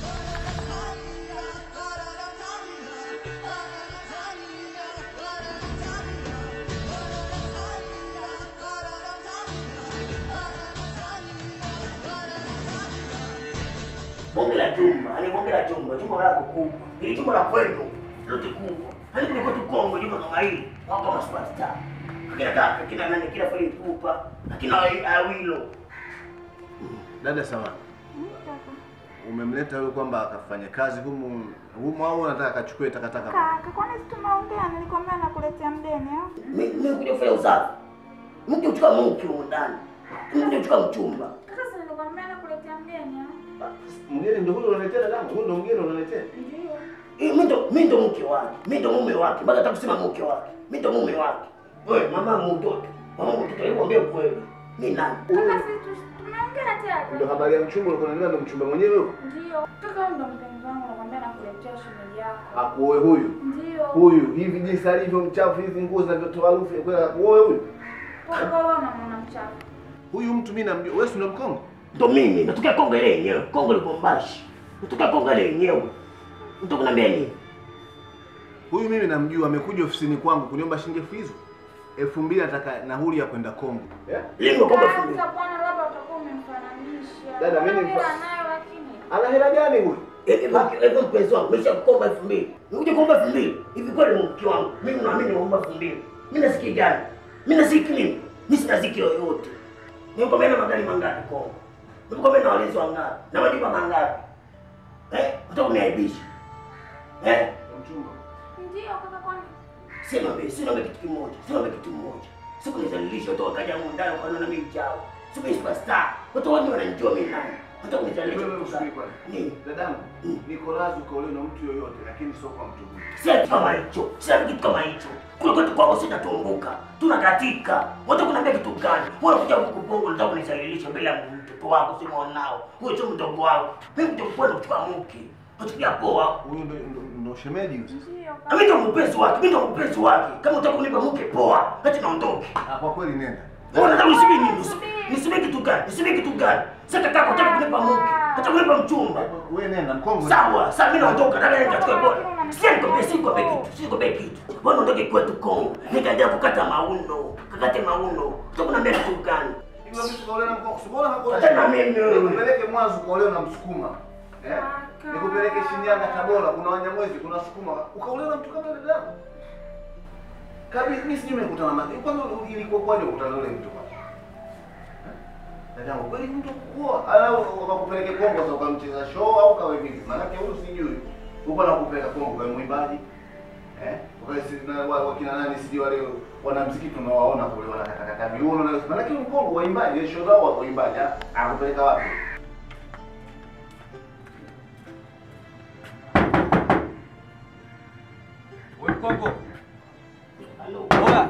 Bonge la jumba, ani bonge la jumba, jumba lako kubwa. Ili jumba la kwenu lote kubwa. Hani kuna kwetu Kongo jumba kama hili, wako kama superstar. Kina kaka, kina nani, kina Fally Ipupa, kina Awilo. Dada sawa. Umemleta wewe kwamba akafanya kazi humu humu au unataka akachukue takataka? Kaka, kwani si tumeongea? Nilikwambia nakuletea mdeni au? Mimi kuja kufanya usafi. Mke uchukua mke huko ndani. Mke uchukua mchumba. Kaka, si nilikwambia nakuletea mdeni au? Mgeni ndio huyo unaletea dadangu, huyo ndio mgeni unaletea. Ndio. Eh, Mimi ndo mimi ndo mke wake. Mimi ndo mume wake. Mpaka hata kusema mke wake. Mimi ndo mume wake. Wewe mama mtoto. Mama mtoto hebu ambie ukweli. Mimi nani? Kaka, si tu- tumeongea tayari. Ndio habari ya mchumba ulikuwa unanena ndio mchumba mwenyewe huyo. Ndio. Kaka, wewe ndo mpenzi wangu, nakwambia nakuletea shemeji yako. Akuoe huyu. Ndio. Huyu hivi jinsi alivyo mchafu hizi nguo zinavyotoa harufu ya kwenda akuoe huyu. Kaka, wewe unamwona mchafu. Huyu mtu mimi namjua. Wewe si ndo Mkongo? Ndo mimi natokea Kongo ile yenyewe. Kongo Lubumbashi. Natokea Kongo ile yenyewe. Mtu kunambia nini? Huyu mimi namjua, amekuja ofisini kwangu kuniomba shilingi elfu hizo. Elfu mbili nataka nauli ya kwenda Kongo. Eh? Leo Kongo Kaka, utakuwa na labda utakuwa umemfananisha. Dada, mimi ni Hela mfa- anayo lakini. Ana hela gani huyu? Hivi mke- hivi mpenzi wangu, nimesha kukomba elfu mbili. Nikuja kuomba elfu mbili. Hivi kweli mke wangu, mimi naamini naomba elfu mbili. Mimi nasiki gani? Mimi nasiki nini? Mimi sina ziki yoyote. Nimekomea na magari mangapi Kongo? Nimekomea na walinzi wangapi? Na majumba mangapi? Eh? Unataka kuniaibisha? Eh? Ndio kaka kwani. Sema mimi, sina kitu kimoja. Sina kitu kimoja. Siku nizalilisha watu wakaja humu ndani wakaona na mimi chao. Siku ni superstar. Watu wote wananijua mimi nani. Hata kunizalisha Wewe kitu usijui gani? kwani. Nini? Dadangu, niko radhi ukaolewa na mtu yoyote, lakini sio kwa mtu huyu. Sina kitu kama hicho. Sina kitu kama hicho. Kule kwetu kwao sitatumbuka. Tunakatika. Wote kunaambia kitu gani? Wewe unakuja huku Bongo unataka kunisalilisha mbele ya mtoto wako si mwanao. Wewe sio mdogo wako. Mimi mtoto wako kuchukua mke. Unachukia poa. Huyu ndo ndo- ndo shemeji huyu. Ndio Na mimi ndo mpenzi wake. Mimi ndo mpenzi wake. Kama unataka kunipa mke poa, acha naondoke. Ah, kwa kweli nenda. Wewe unataka nisubiri nini? Nisubiri kitu gani? Nisubiri kitu gani? Sasa kaka unataka kunipa mke. Hata kunipa mchumba. Wewe nenda mkongo. Sawa, sasa mimi naondoka na wewe katika bora. Sisi nikwambia sisi nikwambia kitu, sisi nikwambia kitu. Bwana ondoke kwetu Kongo. Nikaja kukata mauno, kakate mauno. Sasa kunaambia kitu gani? Hiyo mtu kaolewa na mkongo. Mbona hakuolewa? Hata na mimi wewe. Nikupeleke mwanzo ukaolewa na Msukuma. Eh? Kaka. Nikupeleke Shinyanga, Tabora, kuna Wanyamwezi, kuna Sukuma. Ukaolewa na mtu kama dada yako. Kabisa mimi sijui nimekutana na kwanza ilikuwa kwaje ukutana na yule mtu kwanza? Dadangu, kweli mtu kuoa au wakakupeleke Kongo sasa ukamcheza show au kawe vipi? Maana yake huyu sijui. Uko na kupeleka Kongo kwa mwimbaji. Eh? Kwa si na wa- wakina nani sijui wale wanamuziki tunawaona kule wanakatakata viuno na maana yake Kongo waimbaji show zao wa waimbaji. ah, Akupeleka wapi? Wewe Kongo. Halo. Oya.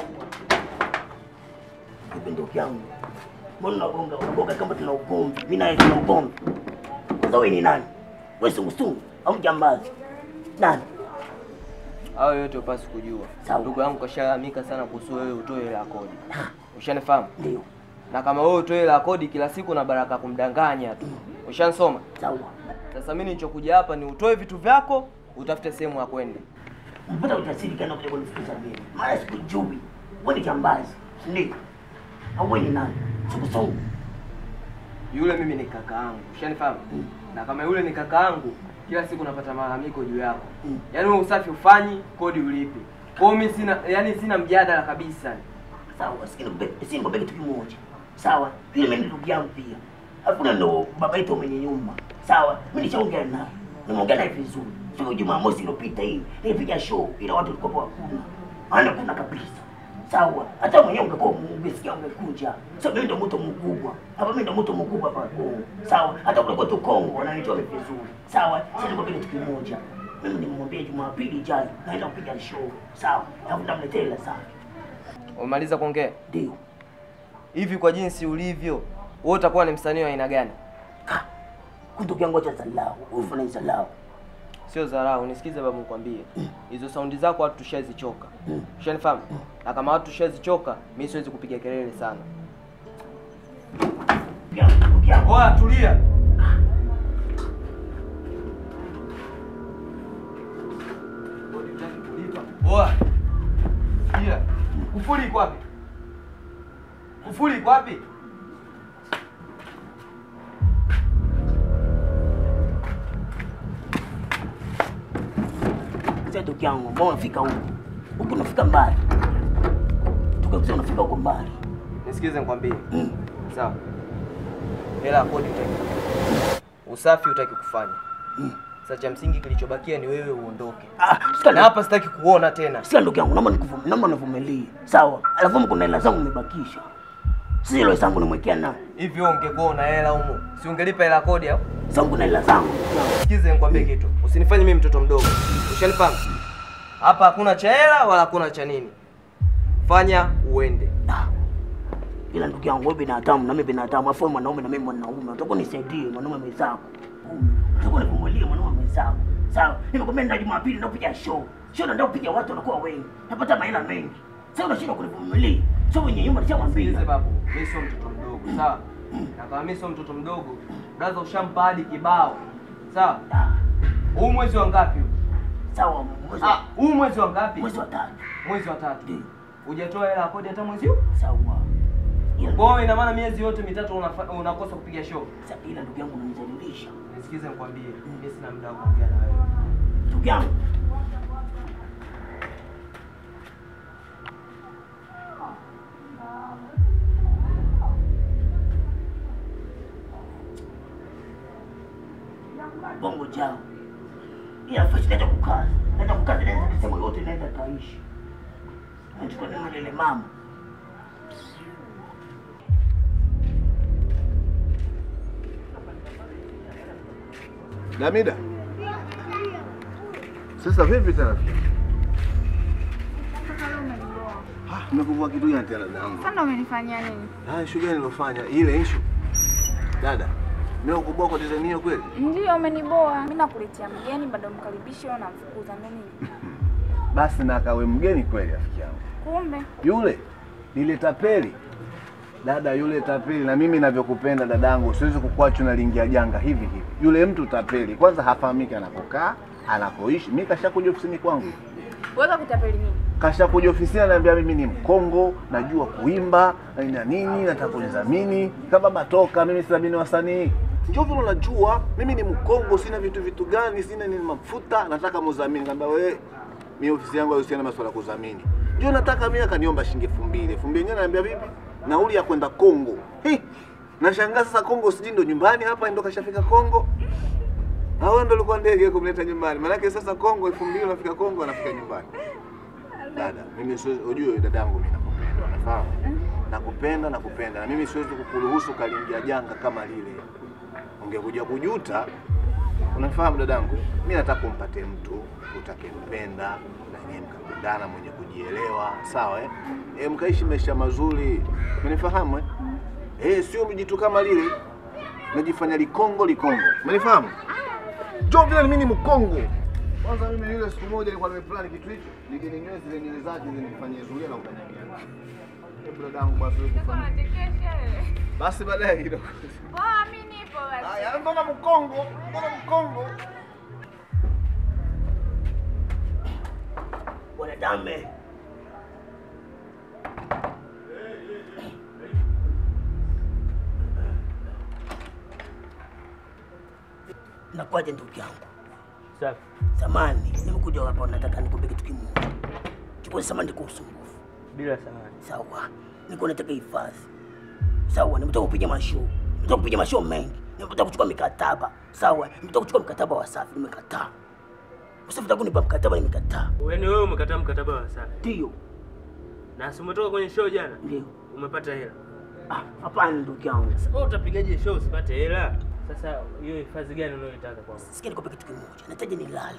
Vipi ndugu yangu? Mbona unagonga? Unagonga kama tuna ugomvi. Mimi naye tuna ugomvi. Kwanza wewe ni nani? Wewe sungusungu au mjambazi? Nani? Hayo yote upasi kujua. Sawa. Ndugu yangu kashalalamika sana kuhusu wewe utoe hela ya kodi. Ushanifahamu? Ndio. Na kama wewe utoe hela ya kodi kila siku na baraka kumdanganya tu. Ushanisoma? Sawa. Sasa mimi nilichokuja hapa ni utoe vitu vyako, utafute sehemu ya kwenda. Mpata ujasiri kana kuja kunifukuza mimi. Maana sikujui. Wewe ni jambazi. Ndio. Au wewe ni nani? Sungusungu. Yule mimi ni kaka yangu. Ushanifahamu? Na kama yule ni kaka yangu, kila siku napata malalamiko juu yako. Mm. Yaani wewe usafi ufanyi, kodi ulipi. Kwa hiyo mimi sina yani sina mjadala kabisa. Sawa, sikini si nikwambia kitu kimoja. Sawa, yule mimi ni ndugu yangu pia. Hakuna ndo baba yetu mwenye nyumba. Sawa, mimi nishaongea naye. Nimeongea naye vizuri. Siku Jumamosi iliyopita hii, nilipiga show ila watu walikuwa hakuna. Maana kuna kabisa. Sawa, hata mwenyewe ungekuwa umesikia ungekuja. Sasa mimi ndo mtu mkubwa. Hapa mimi ndo mtu mkubwa hapa Kongo. Sawa, hata kule kwetu Kongo wananijua mimi vizuri. Sawa, sasa nikwambia kitu kimoja. Mimi nimwambia Jumapili ijayo naenda kupiga show. Sawa, alafu nitamletea hela sana. Umaliza kuongea? Ndio. Hivi kwa jinsi ulivyo, wewe utakuwa ni msanii wa aina gani? Ndugu yangu acha salau. Ufanye salau. Sio dharau, nisikize babu nikwambie. Hizo saundi zako watu tushazichoka. Mm. Ushanifahamu? Na kama watu tushazichoka, mimi siwezi kupiga kelele sana. Ndugu yangu, ndugu yangu. Oya, tulia. Oya. Sikia. Kufuli iko wapi? Kufuli iko wapi? Sasa ndugu yangu, mbona unafika huko? Huko unafika mbali. Tukakusema unafika huko mbali. Nisikize nikwambie. Mm. Sawa. Hela ya kodi utaki. Usafi utaki kufanya. Mm. Sasa cha msingi kilichobakia ni wewe uondoke. Ah, sika Na hapa sitaki kuona tena. Sika ndugu yangu, naomba nikuvumilie, naomba nivumilie. Sawa. Alafu mko na hela zangu nimebakisha. Sisi hela zangu nimwekea na. Hivi wewe ungekuwa una hela humo, si ungelipa hela ya kodi au? Zangu na hela zangu. ndugu yangu. Sikize nikwambie kitu. Usinifanye mimi mtoto mdogo. Ushanifahamu? Hapa hakuna cha hela wala hakuna cha nini. Fanya uende. Ah. Ila ndugu yangu wewe binadamu na mimi binadamu, afu wewe mwanaume na mimi mwanaume. Utakuwa nisaidie mwanaume mwenzako. Utakuwa nivumilie mwanaume mwenzako. Sawa. Nimekwambia ndio Jumapili ndio kupiga show. Show ndio kupiga watu wanakuwa wengi. Napata mahela mengi. Sasa unashindwa kunivumilia. Sio mwenye nyumba nishamwambia. Sikilize babu, mimi sio mtoto mdogo, sawa? Na kama mimi sio mtoto mdogo, braza ushampa hadi kibao. Sawa? Ah, Huu mwezi wa ngapi? huu? Sawa, mwezi Ah, huu mwezi wa ngapi? mwezi wa tatu. Mwezi wa tatu. Ndio. Hujatoa hela ya kodi hata mwezi huu? Sawa. Kwa hiyo ina maana miezi yote mitatu unafa- unakosa kupiga show. Sasa ila ndugu yangu unanizalilisha. Nisikize nikwambie, mimi sina muda wa kuongea na wewe. Ndugu yangu. Bongo jao. Ila fashi naenda kukaza. Naenda kukaza naenda kisemo yote naenda kaishi. Nachukua neno lile mama. Damida. Sasa vipi tena? Sasa leo umeniboa. Ah, nimekuvua kitu gani tena dadangu? Sasa umenifanyia nini? Ah, issue gani nilofanya? Ile issue. Dada, mimi ukubwa kwa design hiyo kweli? Ndio umeniboa. Mimi nakuletea mgeni bado mkaribishe wewe unamfukuza ndio nini? Basi na akawe mgeni kweli rafiki yangu. Kumbe Yule lile tapeli. Dada yule tapeli na mimi navyokupenda dadangu, siwezi kukuacha unalingia janga hivi hivi. Yule mtu tapeli, kwanza hafahamiki anapokaa, anapoishi. Mimi kashakuja ofisini kwangu. weka kutapeli nini? kashakuja ofisini ananiambia mimi ni Mkongo, najua kuimba na nini na nini, nataka kunidhamini. Kama baba toka, mimi sidhamini wasanii. Njoo vile unajua mimi ni Mkongo, sina vitu vitu gani, sina nini mafuta, nataka mudhamini. Kaambia wewe, mimi ofisi yangu haihusiani na masuala ya kudhamini. Ndio nataka mimi, akaniomba shilingi elfu mbili. Elfu mbili yenyewe ananiambia vipi? Nauli ya kwenda Kongo. Hi! Nashangaa sasa Kongo sijui ndo nyumbani hapa ndo kashafika Kongo. Hao ndo alikuwa ndege kumleta nyumbani. Maanake sasa Kongo elfu mbili unafika Kongo anafika nyumbani. Dada, mimi siwezi, ujue dadangu mimi nakupenda, unafahamu? Nakupenda, nakupenda na mimi siwezi kukuruhusu kaliingia janga kama lile. Ungekuja kujuta, unafahamu dadangu? Mimi nataka umpate mtu utakempenda na nyinyi mkapendana, mwenye kujielewa, sawa eh? E, mkaishi maisha mazuri, umenifahamu eh? Eh, sio mjitu kama lile najifanya likongo likongo, umenifahamu? Njoo vile mimi ni mkongo. Kwanza mimi yule siku moja nilikuwa nimeplan kitu hicho, nije ninyoe zile nywele zake zinifanyie zulia na ukanyagia. Hebu dadangu basi wewe kufanya. Basi baadaye kidogo. Poa, mimi nipo basi. Haya, mbona mkongo? Mbona mkongo? Bwana Dame. Nakwaje ndugu yangu? Safi. Samani, nimekuja hapa nataka nikwambie kitu kimoja. Chukua samani kwa usumbufu. Bila samani. Sawa. Niko nataka hifadhi. Sawa, nimetoka kupiga mashow. Nimetoka kupiga mashow mengi. Nimetoka kuchukua mikataba. Sawa, nimetoka kuchukua mkataba wa Safi, nimekataa. Usafi taka kunipa mkataba nimekataa. Yaani wewe umekataa mkataba wa Safi. Ndio. Na si umetoka kwenye show jana? Ndio. Umepata hela. Ah, hapana ndugu yangu. Wewe utapigaje show usipate hela? Sasa hiyo hifadhi gani unayoitaka kwangu? Sikia nikwambie kitu kimoja. Nahitaji nilale.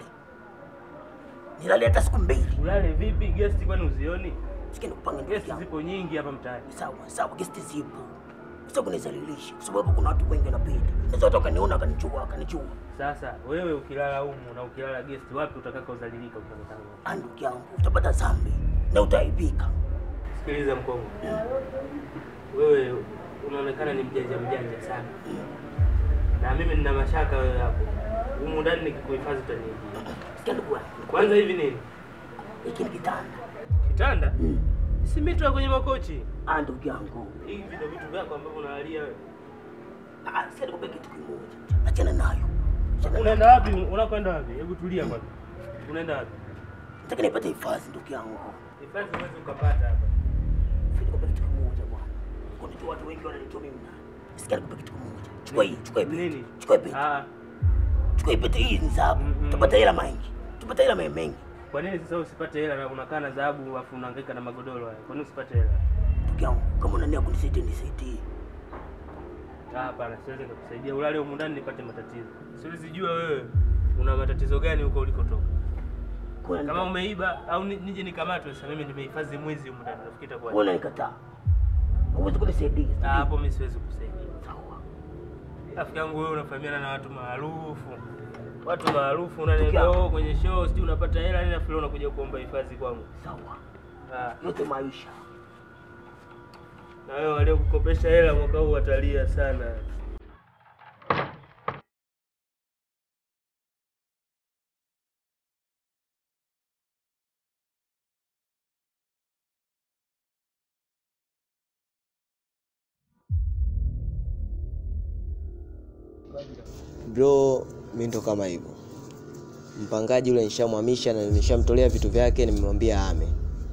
Nilale hata siku mbili. Ulale vipi? Guest kwani uzioni? Sikia nikupanga ndugu Guest yangu. zipo nyingi hapa mtaani. Sawa, sawa, gesti zipo. Sasa kunizalilisha kwa sababu kuna watu wengi wanapita. Naweza watu wakaniona wakanichua, wakanichua. Sasa wewe ukilala humu na ukilala guest wapi utakaka udhalilika ukionekana? Ah, ndugu yangu, utapata dhambi na utaibika. Sikiliza Mkongo. Wewe unaonekana ni mjanja mjanja sana. Na mimi nina mashaka wewe hapo. Humu ndani nikikuhifadhi utaniibia. Sikia ndugu yangu. Kwanza hivi nini? Hiki ni kitanda. Kitanda? Si mito ya kwenye makochi. Ah, ndugu yangu. Hivi ndio vitu vyako ambavyo unalalia wewe. Ah, sikia nikwambie kitu kimoja. Achana nayo. Achana nayo. Unaenda wapi? Unakwenda wapi? Hebu tulia kwanza. Unaenda wapi? Nataka nipate hifadhi ndugu yangu. Hifadhi huwezi ukapata hapa. Sikia nikwambie kitu kimoja bwana. Kuna watu wengi wananijua mimi nani. Sikia nikwambie kitu kimoja. Chukua hii, chukua hii. pete. Nini? Chukua hii. pete. Ah, Chukua hii pete hii ni dhahabu. Mm-mm. Tupata hela mengi. Tupata hela mengi. kwa nini sasa usipate hela na unakaa na dhahabu afu unahangaika na magodoro haya? Kwa nini usipate hela? Ndugu yangu, kama unania kunisaidia nisaidie. Ah, hapana, siwezi kukusaidia. Ulale humu ndani nipate matatizo. Siwezi jua wewe una matatizo gani huko ulikotoka. Kuna Kama umeiba au ni- nije nikamatwe sasa mimi nimehifadhi mwezi humu ndani. Nafikiri itakuwa. Mbona nikataa? Huwezi kunisaidia. Ah, hapo mimi siwezi kukusaidia. Sawa. Rafiki yangu wewe unafahamiana na watu maarufu. Watu maarufu unaniambia oh, kwenye show sijui unapata hela nini afu leo unakuja kuomba hifadhi kwangu. Sawa. Ah, Yote maisha. na wewe waliokukopesha hela mwaka huu watalia sana. Bro, mi ndo kama hivyo. Mpangaji yule nishamhamisha na nishamtolea vitu vyake, nimemwambia ame.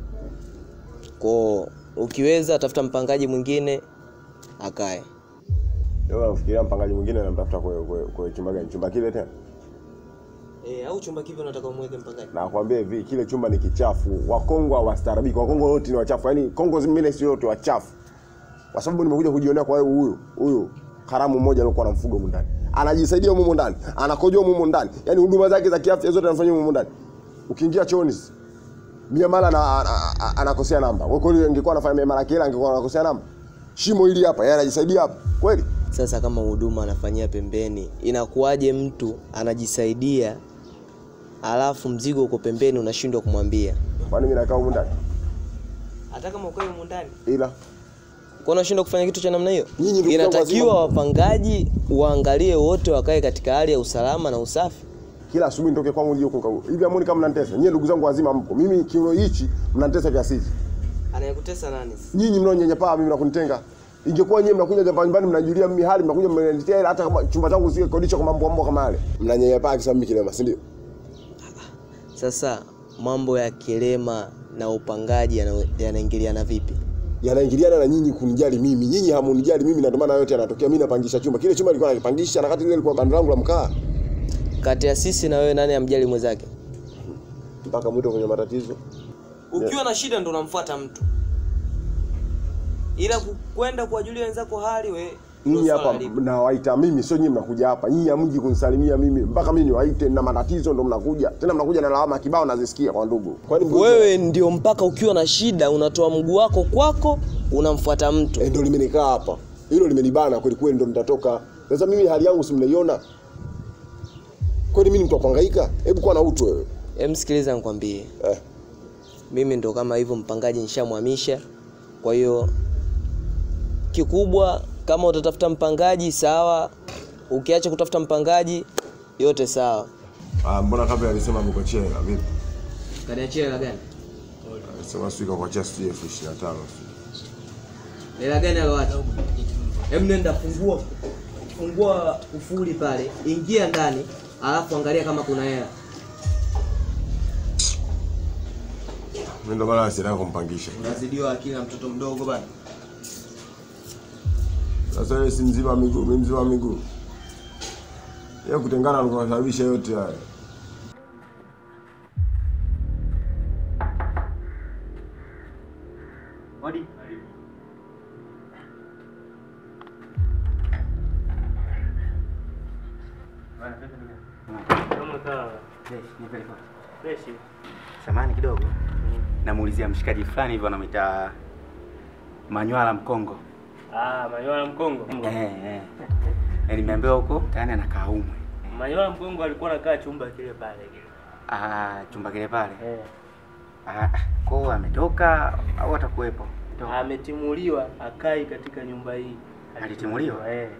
Kwa ukiweza tafuta mpangaji mwingine akae. Wewe unafikiria mpangaji mwingine anamtafuta kwa kwa, kwa chumba gani? Chumba kile tena? Eh, au chumba kipi unataka umweke mpangaji? Nakwambia hivi, kile chumba ni kichafu. Wakongo hawastaarabiki. Wakongo wote ni wachafu. Yaani Kongo zingine sio wote wachafu. Kwa sababu nimekuja kujionea kwa wewe huyu huyu haramu mmoja alikuwa anamfuga humu ndani. Anajisaidia humu ndani, anakojoa humu ndani. Yaani huduma zake za kiafya zote anafanya humu ndani. Ukiingia chooni miamala na anakosea namba. Kwa kweli ingekuwa anafanya miamala kile angekuwa anakosea namba. Shimo hili hapa, yeye anajisaidia hapa. Kweli? Sasa kama huduma anafanyia pembeni, inakuwaje mtu anajisaidia alafu mzigo uko pembeni unashindwa kumwambia? Kwani mimi nakaa humu ndani? Hata kama uko humu ndani, Ila kwa unashindwa kufanya kitu cha namna hiyo? Nyinyi ndio Inatakiwa wazima. wapangaji waangalie wote wakae katika hali ya usalama na usafi. kila asubuhi nitoke kwangu nije huko hivi amoni kama mnanitesa nyie ndugu zangu wazima mpo mimi kiuno hichi mnanitesa kiasi hichi Anayekutesa nani? nyinyi mnaonyanyapaa mimi nakunitenga ingekuwa nyie mnakuja hapa nyumbani mnajulia mimi hali mnakuja mnaniletea hela hata kama chumba changu sio kodisha kwa mambo mambo kama yale mnanyanyapaa kisa mimi kilema si ndio Sasa mambo ya kilema na upangaji yana- yanaingiliana vipi? yanaingiliana na nyinyi kunijali mimi nyinyi hamunijali mimi na ndio maana yote yanatokea mimi napangisha chumba kile chumba nilikuwa nakipangisha na wakati ile ilikuwa banda langu la mkaa Kati ya sisi na wewe, nani amjali mwenzake? mpaka mwito kwenye matatizo Ukiwa na shida ndo unamfuata mtu, ila ku- kwenda kuwajulia wenzako hali we nyinyi hapa nawaita mimi sio nyinyi mnakuja hapa nyinyi hamji kunisalimia mimi mpaka mimi niwaite na matatizo ndo mnakuja tena mnakuja na lawama kibao nazisikia kwa ndugu kwani mgonjwa- wewe ndio mpaka ukiwa na shida unatoa mguu wako kwako unamfuata mtu. Eh, ndo limenikaa hapa hilo limenibana kweli kweli ndo nitatoka sasa mimi hali yangu si mnaiona kweli mimi ni mtu wa kuhangaika hebu kuwa na utu wewe Hem, sikiliza nikwambie, eh. mimi ndo kama hivyo, mpangaji nishamhamisha. Kwa hiyo kikubwa, kama utatafuta mpangaji sawa, ukiacha kutafuta mpangaji yote sawa. ah, mbona kabla alisema mkochea hela vipi Kaniachia hela gani? alisema sio kakuachia sijui elfu ishirini na tano Hela gani aloacha? Hem, nenda fungua fungua kufuli pale, ingia ndani, alafu angalia kama kuna hela. mimi ndo maana sitaka kumpangisha Unazidiwa akili na mtoto mdogo bana. sasa yeye si mzima wa miguu mimi mzima wa miguu yeye kutengana alikuwa sababisha yote haya Odi. Kama kawa. Fresh. Samani kidogo. Namuulizia mshikaji fulani hivyo anamwita Manywala Mkongo. Ah, Manyola Mkongo. Eh, eh. Eh, Nimeambiwa huko tayari anakaa umwe. Manyola Mkongo alikuwa anakaa chumba kile pale kile. Ah, chumba kile pale. Eh. Ah, kwao ametoka au atakuwepo? Ametimuliwa akai katika nyumba hii. Alitimuliwa? Eh.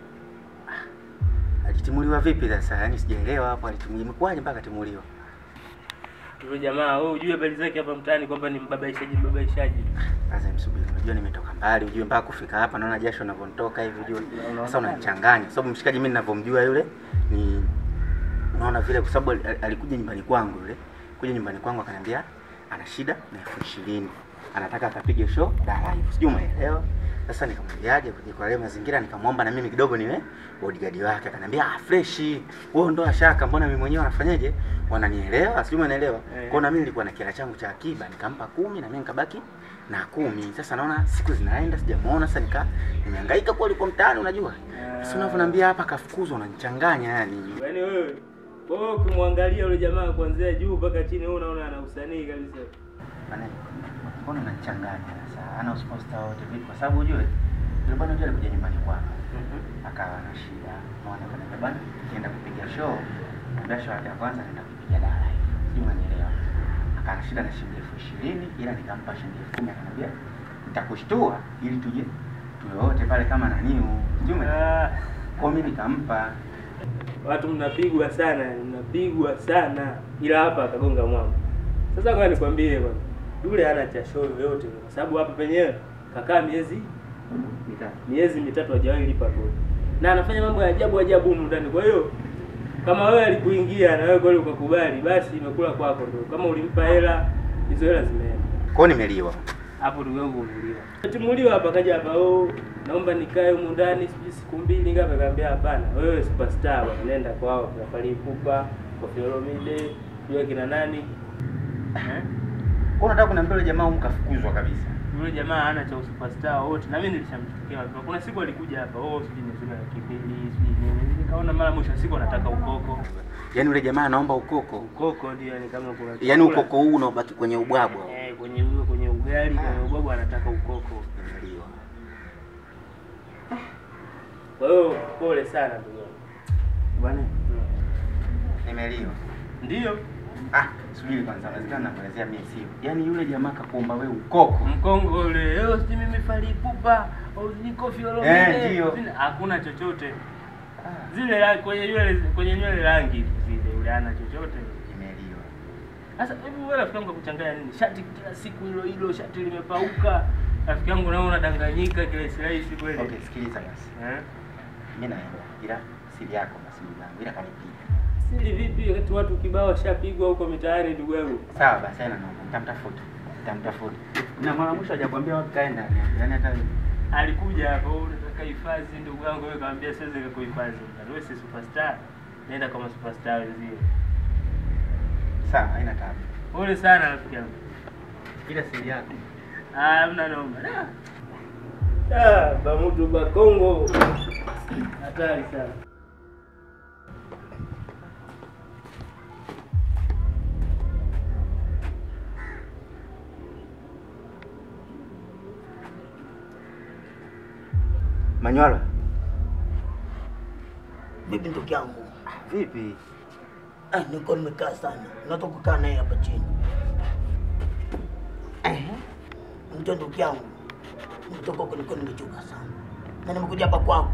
Alitimuliwa vipi sasa? Yaani sijaelewa hapo alitimuliwa. Imekuwaje mpaka atimuliwa? Yule jamaa wewe ujue habari zake hapa mtaani kwamba ni mbabaishaji mbabaishaji. Sasa msubiri, unajua nimetoka mbali, ujue mpaka kufika hapa naona jasho linavyonitoka hivi, ujue sasa unanichanganya, kwa sababu mshikaji mimi ninavyomjua yule ni unaona vile, kwa sababu al- alikuja nyumbani kwangu yule, kuja nyumbani kwangu akaniambia ana shida na elfu ishirini anataka akapige show Dar live, sijui umeelewa. Sasa nikamwambiaje kuja kwa yale mazingira, nikamwomba na mimi kidogo niwe bodyguard wake, akaniambia ah, fresh wewe ndo shaka, mbona mimi mwenyewe wanafanyaje, wananielewa, sijui umeelewa. Kwa hiyo na mimi nilikuwa na kila changu cha akiba, nikampa kumi na mimi nikabaki na kumi. Sasa naona siku zinaenda sijamuona, sasa nika nimehangaika kwa alikuwa mtaani, unajua sasa unavyoniambia hapa kafukuzwa, unanichanganya yani. Yaani wewe wewe ukimwangalia yule jamaa kuanzia juu mpaka chini wewe unaona ana usanii kabisa. Bana, mbona unanichanganya sasa? Ana usposta wote vipi? Kwa sababu ujue yule bwana yule alikuja nyumbani kwangu. Akawa na shida. Mwana kana bwana, nienda kupiga show. Ndio show yake ya kwanza naenda kupiga dara. Sijui unanielewa. Akawa na shida na shilingi elfu ishirini ila nikampa shilingi elfu kumi akaniambia nitakushtua ili tuje tuwe wote pale kama naniu. Sijui umeelewa. Kwa mimi nikampa Watu mnapigwa sana, mnapigwa sana. Ila hapa akagonga mwamba. Sasa kwa nikwambie bwana. Yule hana cha show yoyote kwa sababu hapa penyewe kakaa miezi mitatu. Miezi mitatu hajawahi lipa kodi. na anafanya mambo ya ajabu ajabu humu ndani. Kwa hiyo kama wewe alikuingia na wewe kweli ukakubali, basi imekula kwako ndio. Kama ulimpa hela, hizo hela zimeenda. Kwao nimeliwa. Hapo ndugu yangu umeliwa. Timuliwa hapa kaja hapa, oh, naomba nikae humu ndani sijui siku mbili ngapi, akaambia hapana, wewe superstar bwana, nenda kwao kina Fally Ipupa, Koffi Olomide, yule kina nani? Eh? Kwa unataka kuniambia yule jamaa mkafukuzwa kabisa. Yule jamaa hana cha superstar wote, na mimi nilishamchukia. Kuna siku alikuja hapa, oh, sijui nisema laki mbili, sijui nini. Nikaona mara mwisho wa siku anataka ukoko. Yaani yule jamaa anaomba ukoko. Ukoko ndio yani kama kuna Yaani chakula. ukoko huu unaobaki kwenye ubwabwa. Eh, kwenye huyo kwenye ugali, kwenye ubwabwa anataka ukoko. Nimeliwa. Kwa hiyo pole sana ndugu yangu. Bwana. Nimeliwa. Ndio. Ah, subiri kwanza, inawezekana nakuelezea mimi sio. Yaani yule jamaa kakuomba wewe ukoko. Mkongo ule, leo sijui mimi Fally Ipupa, au sijui Koffi Olomide. Eh, ndio. Sijui- Hakuna chochote. Zile la, kwenye nywele kwenye nywele rangi zile yule hana chochote. Nimeliwa. Sasa hebu wewe rafiki yangu kuchanganya nini? Shati kila siku hilo hilo, shati limepauka. Rafiki yangu naona unadanganyika kila rahisi kweli. Okay, sikiliza basi. Eh? Mimi naenda. Ila siri yako na siri yangu. Ila kanipiga. Siri vipi wakati watu kibao washapigwa huko mitaani ndugu yangu? Sawa basi, haina noma. Nitamtafuta. Nitamtafuta. Na mara mwisho hajakwambia wapi kaenda. Yaani hata Alikuja hapo, "Oh, nataka hifadhi ndugu yangu, wewe kaambia siwezi kukuhifadhi. Wewe si superstar. Nenda kama superstar wenzio. sawa, haina tabu. Pole sana rafiki yangu. Ila siri yako. Ah, hamna noma. Da. Ah, bamutu bakongo. Hatari sana. Manywala. Vipi ndugu yangu? Vipi? Ah, niko nimekaa sana. Natoka kukaa naye hapa chini. Mto ndugu yangu. Nitoka huko niko nimechoka sana. Na nimekuja hapa kwako.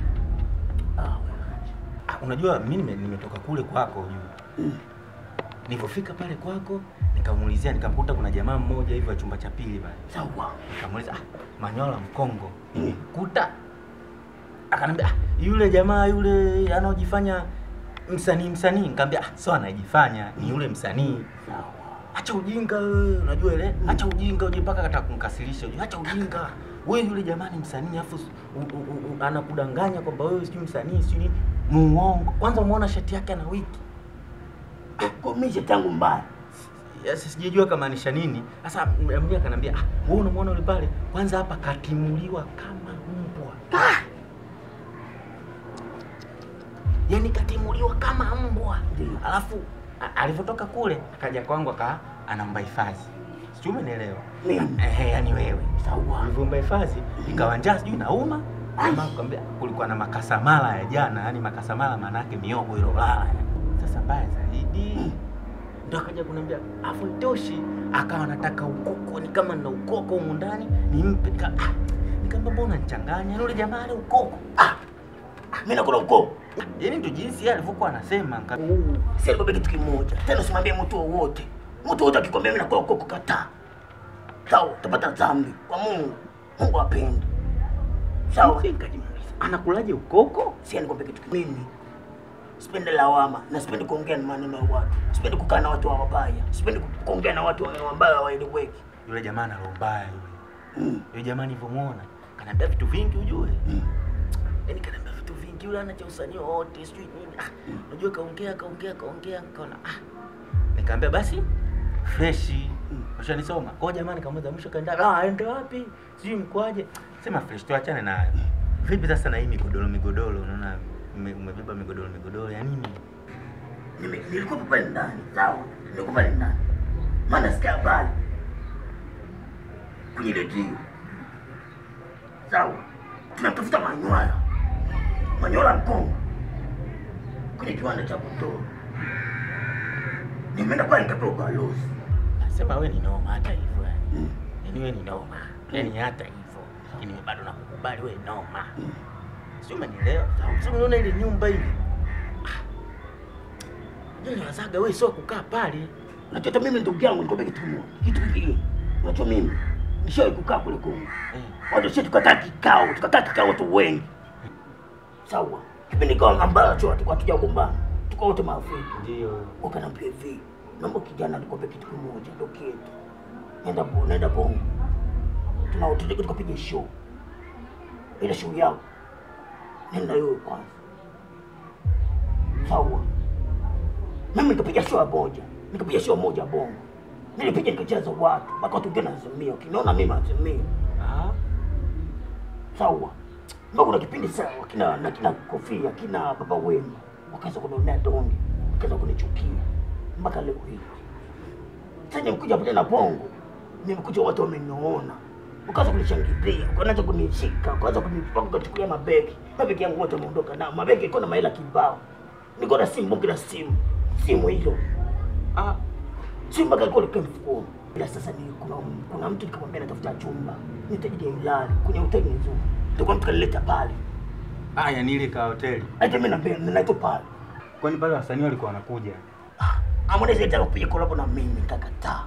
Ah, unajua mimi nime- nimetoka kule kwako juu. Nilipofika pale kwako nikamuulizia nikamkuta kuna jamaa mmoja hivi wa chumba cha pili pale. Sawa. Nikamuuliza ah, Manyola Mkongo. Nimekuta. Akanambia ah, yule jamaa yule anaojifanya msanii msanii. Nikamwambia ah, sio anajifanya, ni yule msanii. Acha ujinga wewe, unajua ile? Acha ujinga uje mpaka kataka kumkasirisha. uje, Acha ujinga. Wewe yule jamaa ni msanii afu u- u- u- u- anakudanganya kwamba wewe sijui msanii sijui nini. Muongo. Kwanza umeona shati yake ana wiki. Kumisha tangu mbaya. Yes, sijajua kamaanisha nini. Sasa mmoja akanambia, ah, wewe unamwona yule pale? Kwanza hapa katimuliwa kama mbwa. Ah! Yaani katimuliwa kama mbwa. Alafu a- alivyotoka kule akaja kwangu aka anaomba hifadhi. Sijui umenielewa? Mimi. Eh, yani wewe. Sawa. Alivyoomba hifadhi ikawa njaa sijui nauma. Jamaa akamwambia kulikuwa na makasamala ya jana, yani makasamala maana yake miogo ilolala. Sasa mbaya zaidi ndo akaja kuniambia afu itoshi, akawa anataka ukoko, ni kama nina ukoko humu ndani nimpe. Nika- ah, Nikamwambia mbona nichanganya yule jamaa ale ukoko ah, Mimi nakula ukoko. yani ndo jinsi yeye alivyokuwa anasema. nika- Sasa nikwambia kitu kimoja. Tena usimwambie mtu wowote. Mtu wote akikwambia mimi nakula ukoko kataa. Sawa, utapata dhambi kwa Mungu. Mungu apendi. Sawa. Nikajiuliza, anakulaje ukoko? Si nikwambia kitu kimoja. Mimi sipendi lawama na sipendi kuongea na maneno ya watu. Sipendi kukaa na watu wabaya. Sipendi ku- kuongea na watu ambao hawaeleweki. Yule jamaa ana roho mbaya yule. Yule jamaa nilivyomwona kaniambia vitu vingi ujue. Yaani kaniambia vitu vingi yule ana cha usanii wote sijui nini. Ah, unajua kaongea kaongea kaongea nikaona ah. Nikamwambia basi freshi. Ushanisoma. Kwa hiyo jamaa nikamwambia mwisho kaenda ah aende wapi? Sijui mkwaje. Sema fresh tuachane nayo. Vipi sasa na hii migodoro migodoro unaona ume- umebeba migodoro migodoro ya nini? Nime- Nilikuwa pale ndani. Sawa. Nilikuwa pale ndani. Maana sikia habari. Kwenye redio. Sawa. Tunatafuta Manywala. Manywala Mkongo. Kwenye kiwanda cha kutoa. Nimeenda pale nikapewa ubalozi. Sema wewe ni noma hata hivyo yani. Yaani wewe ni noma. Yaani hata hivyo. Lakini mimi bado nakukubali wewe noma. Sio umenielewa? Sio unaona ile nyumba ile. Ndio wazaga wewe sio kukaa pale. Unajua hata mimi ndugu yangu nikwambia kitu kimoja. Kitu kingine. Unajua mimi nishawahi kukaa kule Kongo. Watu sisi tukakaa kikao, tukakaa kikao watu wengi. sawa kipindi kama ambacho tulikuwa tujagombana tuko wote marafiki Ndio. ukaniambia hivi naomba kijana nikwambia kitu kimoja ndo kitu nenda bo nenda bongo tuna tutaka tukapiga show ile show yao nenda wewe kwanza sawa mimi nikapiga show ya moja nikapiga show moja bongo nilipiga nikacheza watu mpaka watu wengine nazimia ukiniona mimi nazimia Ah. sawa mpaka kuna kipindi sawa kina na kina kofia kina baba wema wakaanza kunionea donge wakaanza kunichukia mpaka leo hii sasa nimekuja pale na bongo nimekuja watu wameniona wakaanza kunishangilia wakaanza kunishika wakaanza kunipaka kuchukulia mabegi mabegi yangu wote wameondoka nao mabegi iko na mahela kibao niko na simu bonge la simu simu hilo Ah. simu mpaka iko likaa mfukoni ila sasa ni kuna kuna mtu nikamwambia natafuta chumba nitajija ilali kwenye hoteli nzuri ndio mtu kanileta pale Ah, yani ile ka hoteli. hata mimi naambia ninaitwa pale Kwani pale wasanii walikuwa wanakuja? Harmonize alitaka kupiga kolabo na mimi nikakataa.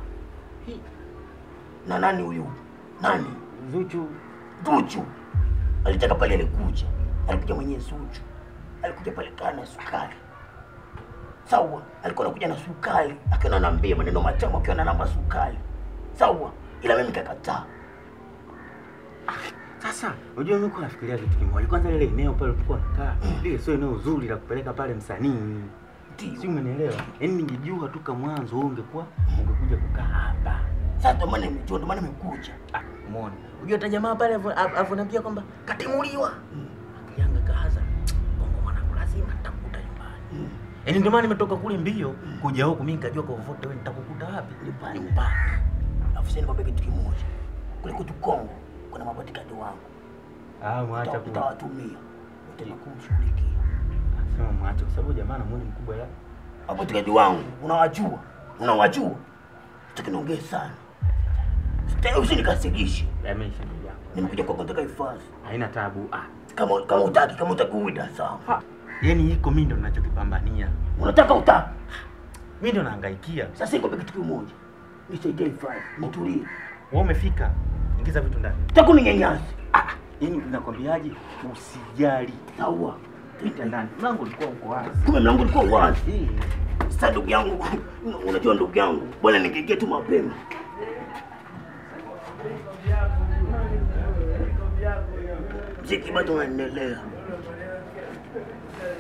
Na nani huyu? Nani? Zuchu. Zuchu. Alitaka pale alikuja. Alikuja mwenyewe Zuchu. Alikuja pale kana sukari. Sawa, alikuwa anakuja na sukari, akiwa ananiambia maneno matamu akiwa ananamba sukari. Sawa, ila mimi nikakataa. Sasa unajua mimi kwa nafikiria kitu kimoja. Kwanza lile eneo pale tulikuwa nakaa, lile sio eneo zuri la kupeleka pale msanii. Si umenielewa? Yaani ningejua tu kama mwanzo wewe ungekuwa ungekuja kukaa hapa. Sasa ndio maana nimejua, ndio maana nimekuja. Ah, umeona. Unajua hata jamaa pale alivyoniambia kwamba katimuliwa. Yanga kaza. Bongo mwanangu lazima nitakukuta nyumbani. Yaani ndio maana nimetoka kule mbio kuja huku mimi nikajua kwa vote wewe nitakukuta wapi? Nyumbani. Nyumbani. Alafu sasa nikwambia kitu kimoja. Kule kwetu Kongo kuna mabodyguard wangu. Ah, mwacha Nita- ku. Nitawatumia. Utaenda kumshughulikia. Sema mwacha kwa sababu jamaa na mwili mkubwa ya. mabodyguard wangu unawajua, unawajua, sitaki niongee sana, sitaki usinikasirishe. Yameisha ndugu yangu. Nimekuja kwako nataka hifadhi, Haina tabu. Ah, kama kama utaki, kama utaki uida sawa. yaani iko mimi ndo ninachokipambania. Unataka utaki, Mimi ndo nahangaikia. sasa nikwambia kitu kimoja, nisaidie hifadhi, nitulie, Wewe umefika. Ingiza vitu ndani. sitaki uninyanyase. Ah, yaani nakwambiaje? Usijali. Sawa, Pita ndani. Mlango ulikuwa uko wazi. kumbe mlango ulikuwa wazi. Eh. Sasa ndugu yangu, unajua ndugu yangu, bwana, ningeingia tu mapema. Mziki bado unaendelea.